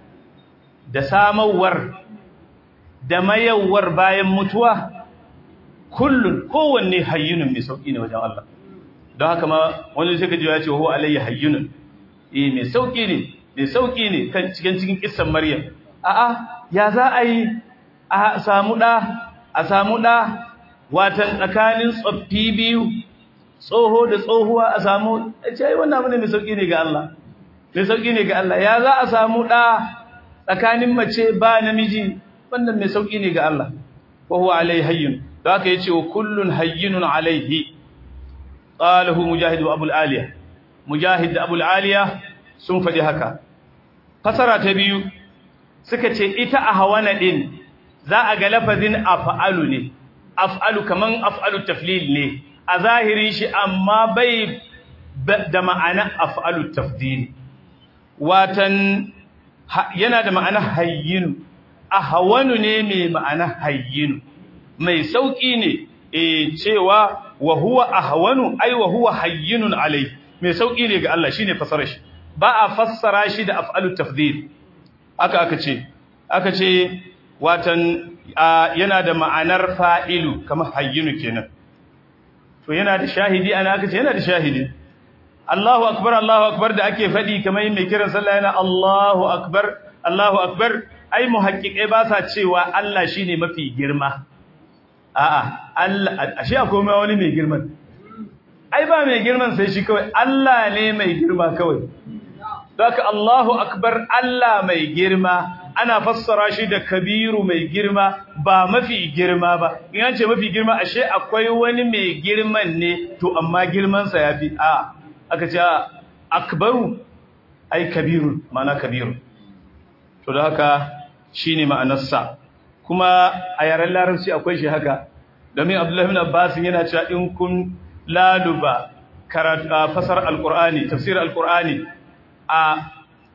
da samawar da mayawar bayan mutuwa kullun kowanne hayyunun mai sauki ne wajen Allah don haka ma wani sai kaji ya ce wa alayya hayyunun eh mai sauki ne mai sauki ne kan cikin cikin kissan Maryam a'a ya za a yi a samu da a samu da watan tsakanin tsoffi biyu tsoho da tsohuwa a samu ce ai wannan abu ne mai sauki ne ga Allah mai sauki ne ga Allah ya za a samu da tsakanin mace ba namiji wannan mai sauki ne ga Allah wa huwa alayhi hayyun da aka yace wa kullun hayyinun alaihi qalahu mujahid wa abul aliya mujahid da abul aliya sun faɗi haka fasara ta biyu suka ce ita a hawana din za a ga lafazin af'alu ne af'alu kaman af'alu taflil ne a zahirin shi amma bai da ma'ana af'alu tafdil watan yana da ma'ana hayyinu a hawanu ne mai ma'ana hayyinu mai sauki ne e cewa wa huwa ahwanu ai wa huwa hayyinun alai mai sauki ne ga Allah shine fasara shi ba a fassara shi da af'alut tafdhil aka aka ce aka ce watan yana da ma'anar fa'ilu kamar hayyinu kenan to yana da shahidi ana aka ce yana da shahidi Allahu akbar Allahu akbar da ake fadi kamar mai kiran sallah yana Allahu akbar Allahu akbar ai muhaqqiqai ba sa cewa Allah shine mafi girma a'a Allah ashe akwai mai wani mai girman ai ba mai girman sai shi kawai Allah ne mai girma kawai haka Allahu akbar Allah mai girma ana fassara shi da kabiru mai girma ba mafi girma ba in an ce mafi girma ashe akwai wani mai girman ne to amma girman sa yafi a aka ce akbaru ai kabirun ma'ana kabirun to da haka shine ma'anarsa kuma a yaren larabci akwai shi haka domin abdullahi bin abbas yana cewa in kun laluba karatu fasar alqur'ani tafsir alqur'ani a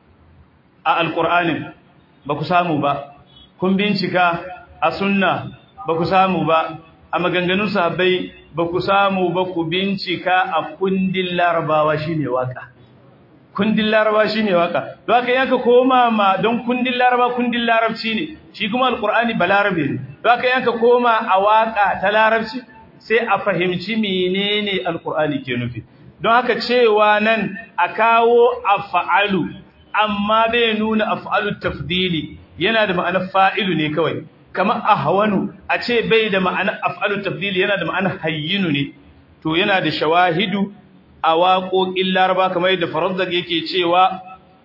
a alqur'anin ba ku samu ba kun bincika a sunna ba ku samu ba a maganganun sahabbai ba ku samu ba ku bincika a kundin larabawa shine waka kundin laraba shine waka don haka yanka koma ma don kundin laraba kundin larabci ne shi kuma alqur'ani balarabe ne don haka yanka koma a waka ta larabci sai a fahimci menene alqur'ani ke nufi don haka cewa nan a kawo af'alu amma bai nuna af'alu tafdili yana da ma'anar fa'ilu ne kawai kamar ahwanu a ce bai da ma'anar af'alu tafdili yana da ma'anar hayyinu ne to yana da shawahidu a waƙoƙin laraba kamar yadda farazzak yake cewa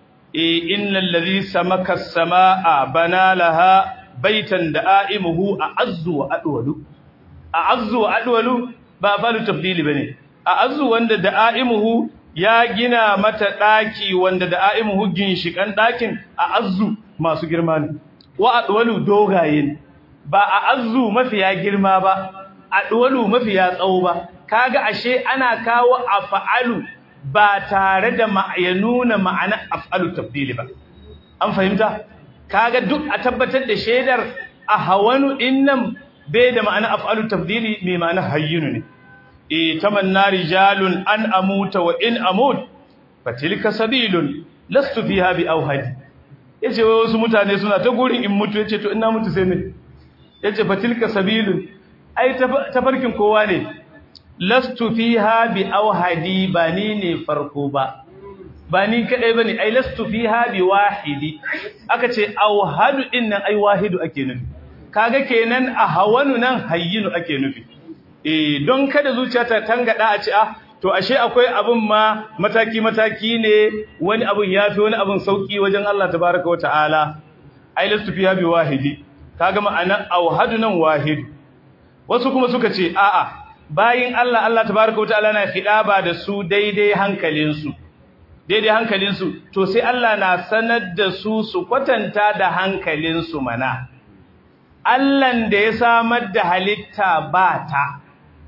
e innal ladhi samaka as-samaa bana laha baitan da'imuhu a'azzu wa adwalu a'azzu wa adwalu ba falu tafdili bane a'azzu wanda da'imuhu ya gina mata daki wanda da'imuhu ginshikan dakin a'azzu masu girma ne wa adwalu dogaye ba a'azzu mafiya girma ba adwalu mafiya tsawo ba kaga ashe ana kawo af'alu ba tare da ya nuna ma'ana af'alu tabdili ba an fahimta kaga duk a tabbatar da shaidar ahawanu dinnan bai da ma'ana af'alu tabdili mai ma'ana hayyinu ne e tamanna rijalun an amuta wa in amut fatilka sabilun lastu fiha bi awhadi yace wasu mutane suna ta gurin in mutu yace to ina mutu sai ne yace fatilka sabilun ai tafarkin kowa ne lastu fiha bi awhadi ba ni ne farko ba ba ni kadai bane ai lastu fiha bi wahidi aka ce awhadu din nan ai wahidu ake nufi kaga kenan ahawanu nan hayyinu ake nufi eh don kada zuciya ta tangada a ci ah to ashe akwai abun ma mataki mataki ne wani abun yafi wani abun sauki wajen Allah tabaaraka wa ta'ala ai lastu fiha bi wahidi kaga ma'ana auhadu nan wahid wasu kuma suka ce a'a bayin Allah Allah tabaaraka wa ta'ala na khidaba da su daidai hankalinsu daidai hankalinsu to sai Allah na sanar da su su kwatanta da hankalinsu mana Allahn da ya samar da halitta ba ta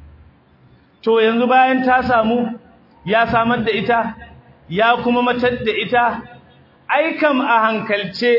to yanzu bayan ta samu ya samar da ita ya kuma matar da ita ai kam a hankalce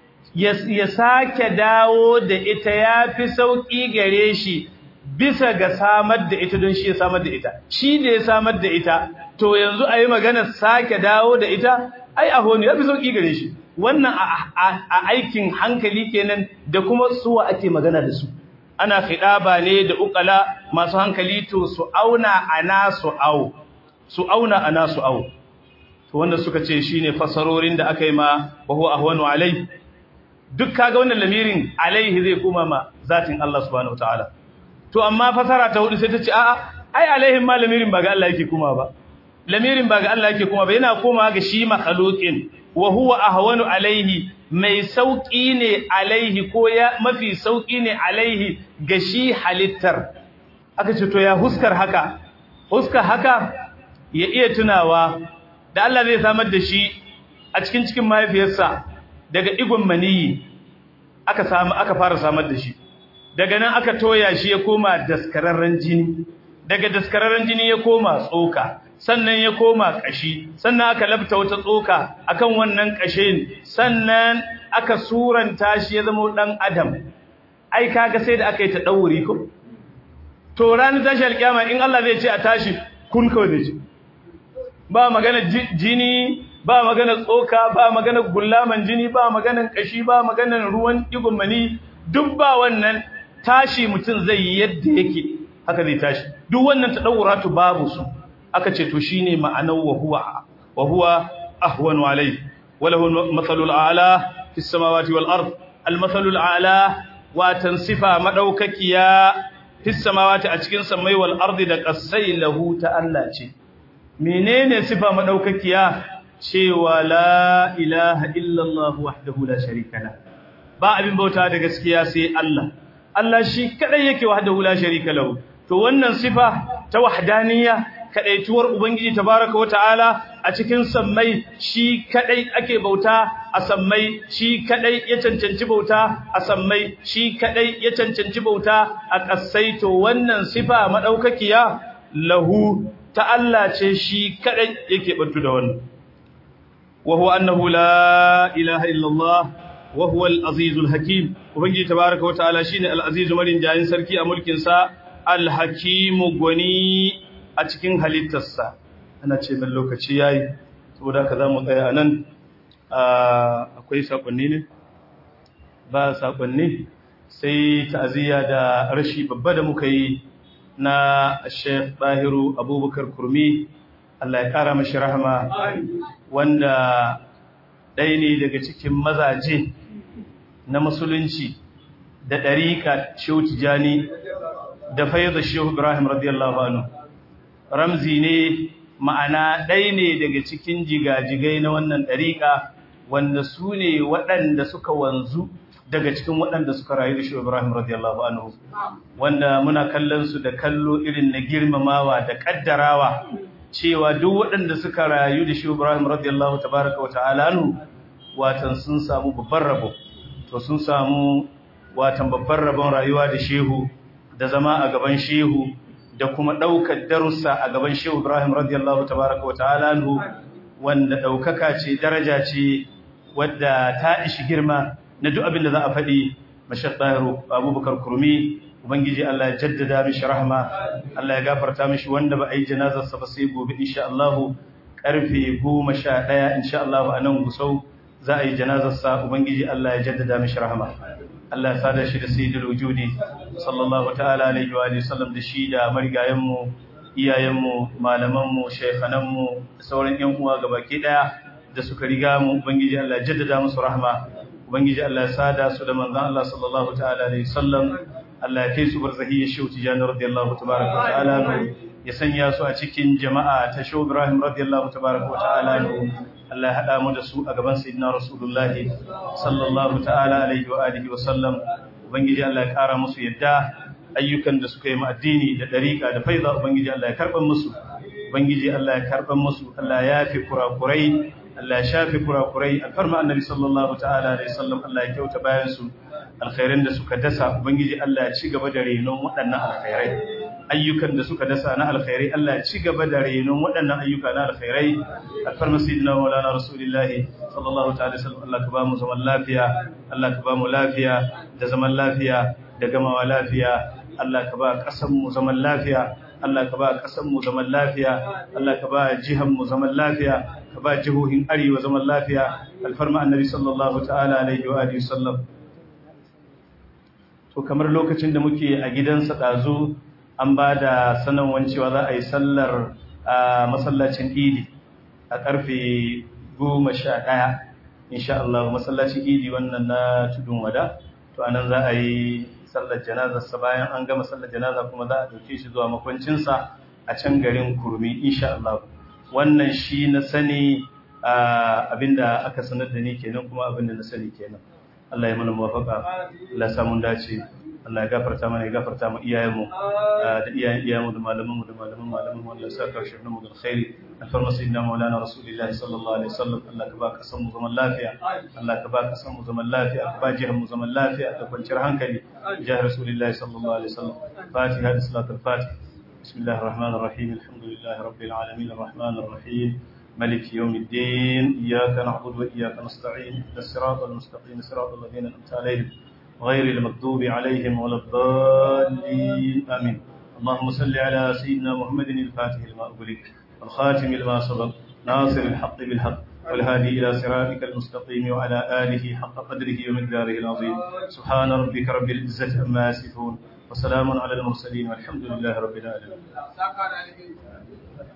ya sake dawo da ita ya fi sauƙi gare shi bisa ga samar da ita don shi ya samar da ita shi da ya samar da ita to yanzu a yi maganar sake dawo da ita ai a honi ya fi sauƙi gare shi wannan a aikin hankali kenan da kuma suwa ake magana da su ana khidaba ne da ukala masu hankali to su auna ana su au su auna ana su au to wanda suka ce shine fasarorin da aka yi ma wa huwa ahwanu alai duk kaga wannan lamirin alaihi zai kuma ma zatin Allah subhanahu wataala to amma fasara ta hudu sai ta ce a'a ai alaihin ma lamirin ba ga Allah yake kuma ba lamirin ba ga Allah yake kuma ba yana koma ga shi makhluqin wa huwa ahwanu alaihi mai sauki ne alaihi ko ya mafi sauki ne alaihi ga shi halittar aka ce to ya huskar haka huskar haka ya iya tunawa da Allah zai samar da shi a cikin cikin mahaifiyarsa daga igon maniyi aka samu aka fara samar da shi daga nan aka toya shi ya koma daskararren jini daga daskararren jini ya koma tsoka sannan ya koma kashi sannan aka labta wata tsoka akan wannan kashin sannan aka suranta shi ya zama dan adam ai kaga sai da aka yi ta dauri ko to ranar tashi alkiyama in Allah zai ce a tashi kun kawai zai ce ba magana jini ba magana tsoka ba magana gullaman jini ba magana kashi ba magana ruwan digon mani duk ba wannan tashi mutum zai yi yadda yake haka zai tashi duk wannan tadawuratu babu su aka ce to shine ma'anar wa huwa wa huwa ahwanu alayhi walahu al-mathalul a'la fis samawati wal ard al-mathalul a'la wa tansifa madaukakiya fis samawati a cikin samai wal ardi da qasai lahu ta Allah ce menene sifa madaukakiya cewa la ilaha illallah wahdahu la sharika la ba abin bauta da gaskiya sai Allah Allah shi kadai yake wahdahu la sharika lahu to wannan sifa ta wahdaniyya kadaituwar ubangiji tabaaraka wa ta'ala a cikin sammai shi kadai ake bauta a sammai shi kadai ya cancanci bauta a sammai shi kadai ya cancanci bauta a kasai to wannan sifa madaukakiya lahu ta Allah ce shi kadai yake bantu da wannan wa huwa annahu la ilaha illallah wa huwa al-azizul hakim ubangiji tabaaraka wa ta'ala shine al-azizu marin jayin sarki a mulkin sa al-hakim gwani a cikin halittarsa ana ce ban lokaci yayi saboda haka zamu tsaya anan akwai sakonni ne ba sakonni sai ta'aziyya da rashi babba da muka yi na Sheikh Bahiru Abubakar Kurmi Allah ya kara mashi rahama wanda ɗaya ne daga cikin mazaje na musulunci da ɗariƙa Shehu Tijani da fayyada Shehu Ibrahim radiyallahu anhu ramzi ne ma'ana ɗaya ne daga cikin jigajigai na wannan ɗariƙa wanda su ne waɗanda suka wanzu daga cikin waɗanda suka rayu da Shehu Ibrahim radiyallahu anhu wanda muna kallon su da kallo irin na girmamawa da kaddarawa cewa duk waɗanda suka rayu da Shehu Ibrahim radiyallahu tabaraka wa ta'ala anhu watan sun samu babban rabo to sun samu watan babban rabon rayuwa da Shehu da zama a gaban Shehu da kuma ɗaukar darussa a gaban Shehu Ibrahim radiyallahu tabaraka wa ta'ala anhu wanda ɗaukaka ce daraja ce wadda ta ishi girma na duk abin da za a faɗi mashar ɗahiru abubakar kurmi ubangiji Allah ya jaddada mishi rahama Allah ya gafarta mishi wanda ba a yi janazarsa ba sai gobe insha Allah ƙarfe goma sha ɗaya insha Allah a nan gusau za a yi janazarsa ubangiji Allah ya jaddada mishi rahama Allah ya sada shi da sayyidul wujudi sallallahu ta'ala alaihi wa sallam da shi da marigayenmu iyayenmu malamanmu shaykhananmu da sauran ƴan uwa gabaki ɗaya da suka riga mu ubangiji Allah ya jaddada musu rahama ubangiji Allah ya sada su da manzon Allah sallallahu ta'ala alaihi wasallam Allah ya kai su barzahi ya shehu tijani radiyallahu tabaraka wa ta'ala ya sanya su a cikin jama'a ta shehu Ibrahim radiyallahu tabaraka wa ta'ala Allah ya hada mu da su a gaban sayyidina Rasulullahi sallallahu ta'ala alaihi wa alihi wa sallam ubangiji Allah ya kara musu yadda ayyukan da suka yi ma addini da dariƙa da faiza ubangiji Allah ya karban musu ubangiji Allah ya karban musu Allah ya yafi kurakurai Allah ya shafi kurakurai alfarma annabi sallallahu ta'ala alaihi wasallam Allah ya kyauta bayan su alkhairan da suka dasa ubangiji Allah ya ci gaba da renon waɗannan alkhairai ayyukan da suka dasa na alkhairai Allah ya ci gaba da renon waɗannan ayyuka na alkhairai alfarma sayyidina maulana rasulullahi sallallahu ta'ala alaihi wasallam Allah ka ba mu zaman lafiya Allah ka ba mu lafiya da zaman lafiya da gamawa lafiya Allah ka ba ƙasar mu zaman lafiya Allah ka ba ƙasar mu zaman lafiya Allah ka ba jihar mu zaman lafiya ka ba jihohin arewa zaman lafiya alfarma annabi sallallahu ta'ala alaihi wa alihi sallam to kamar lokacin da muke a gidansa dazu an ba da sanarwar cewa za a yi sallar a masallacin idi a karfe 11 insha Allah masallacin idi wannan na tudun wada to anan za a yi sallar janazarsa bayan an gama sallar janaza kuma za a ɗauke shi zuwa makwancinsa a can garin kurmi insha Allah wannan shi na sani abinda aka sanar da ni kenan kuma abinda na sani kenan Allah ya mana muwafaka Allah ya samu dace Allah ya gafarta mana ya gafarta mu iyayenmu da iyayen iyayenmu da malamanmu da malaman malaman wanda ya saka shi mu da alkhairi alfarma sayyidina maulana rasulullahi sallallahu alaihi wasallam Allah ka ba ka san mu zaman lafiya Allah ka ba ka san mu zaman lafiya ka ba jihar mu zaman lafiya da kwanciyar hankali jihar rasulullahi sallallahu alaihi wasallam fatiha da salatul fatiha بسم الله الرحمن الرحيم الحمد لله رب العالمين الرحمن الرحيم ملك يوم الدين إياك نعبد وإياك نستعين الصراط المستقيم صراط الذين أنعمت عليهم غير المغضوب عليهم ولا الضالين آمين اللهم صل على سيدنا محمد الفاتح لما أغلق والخاتم لما سبق ناصر الحق بالحق والهادي إلى صراطك المستقيم وعلى آله حق قدره ومقداره العظيم سبحان ربك رب العزة عما يصفون وسلام على المرسلين والحمد لله رب العالمين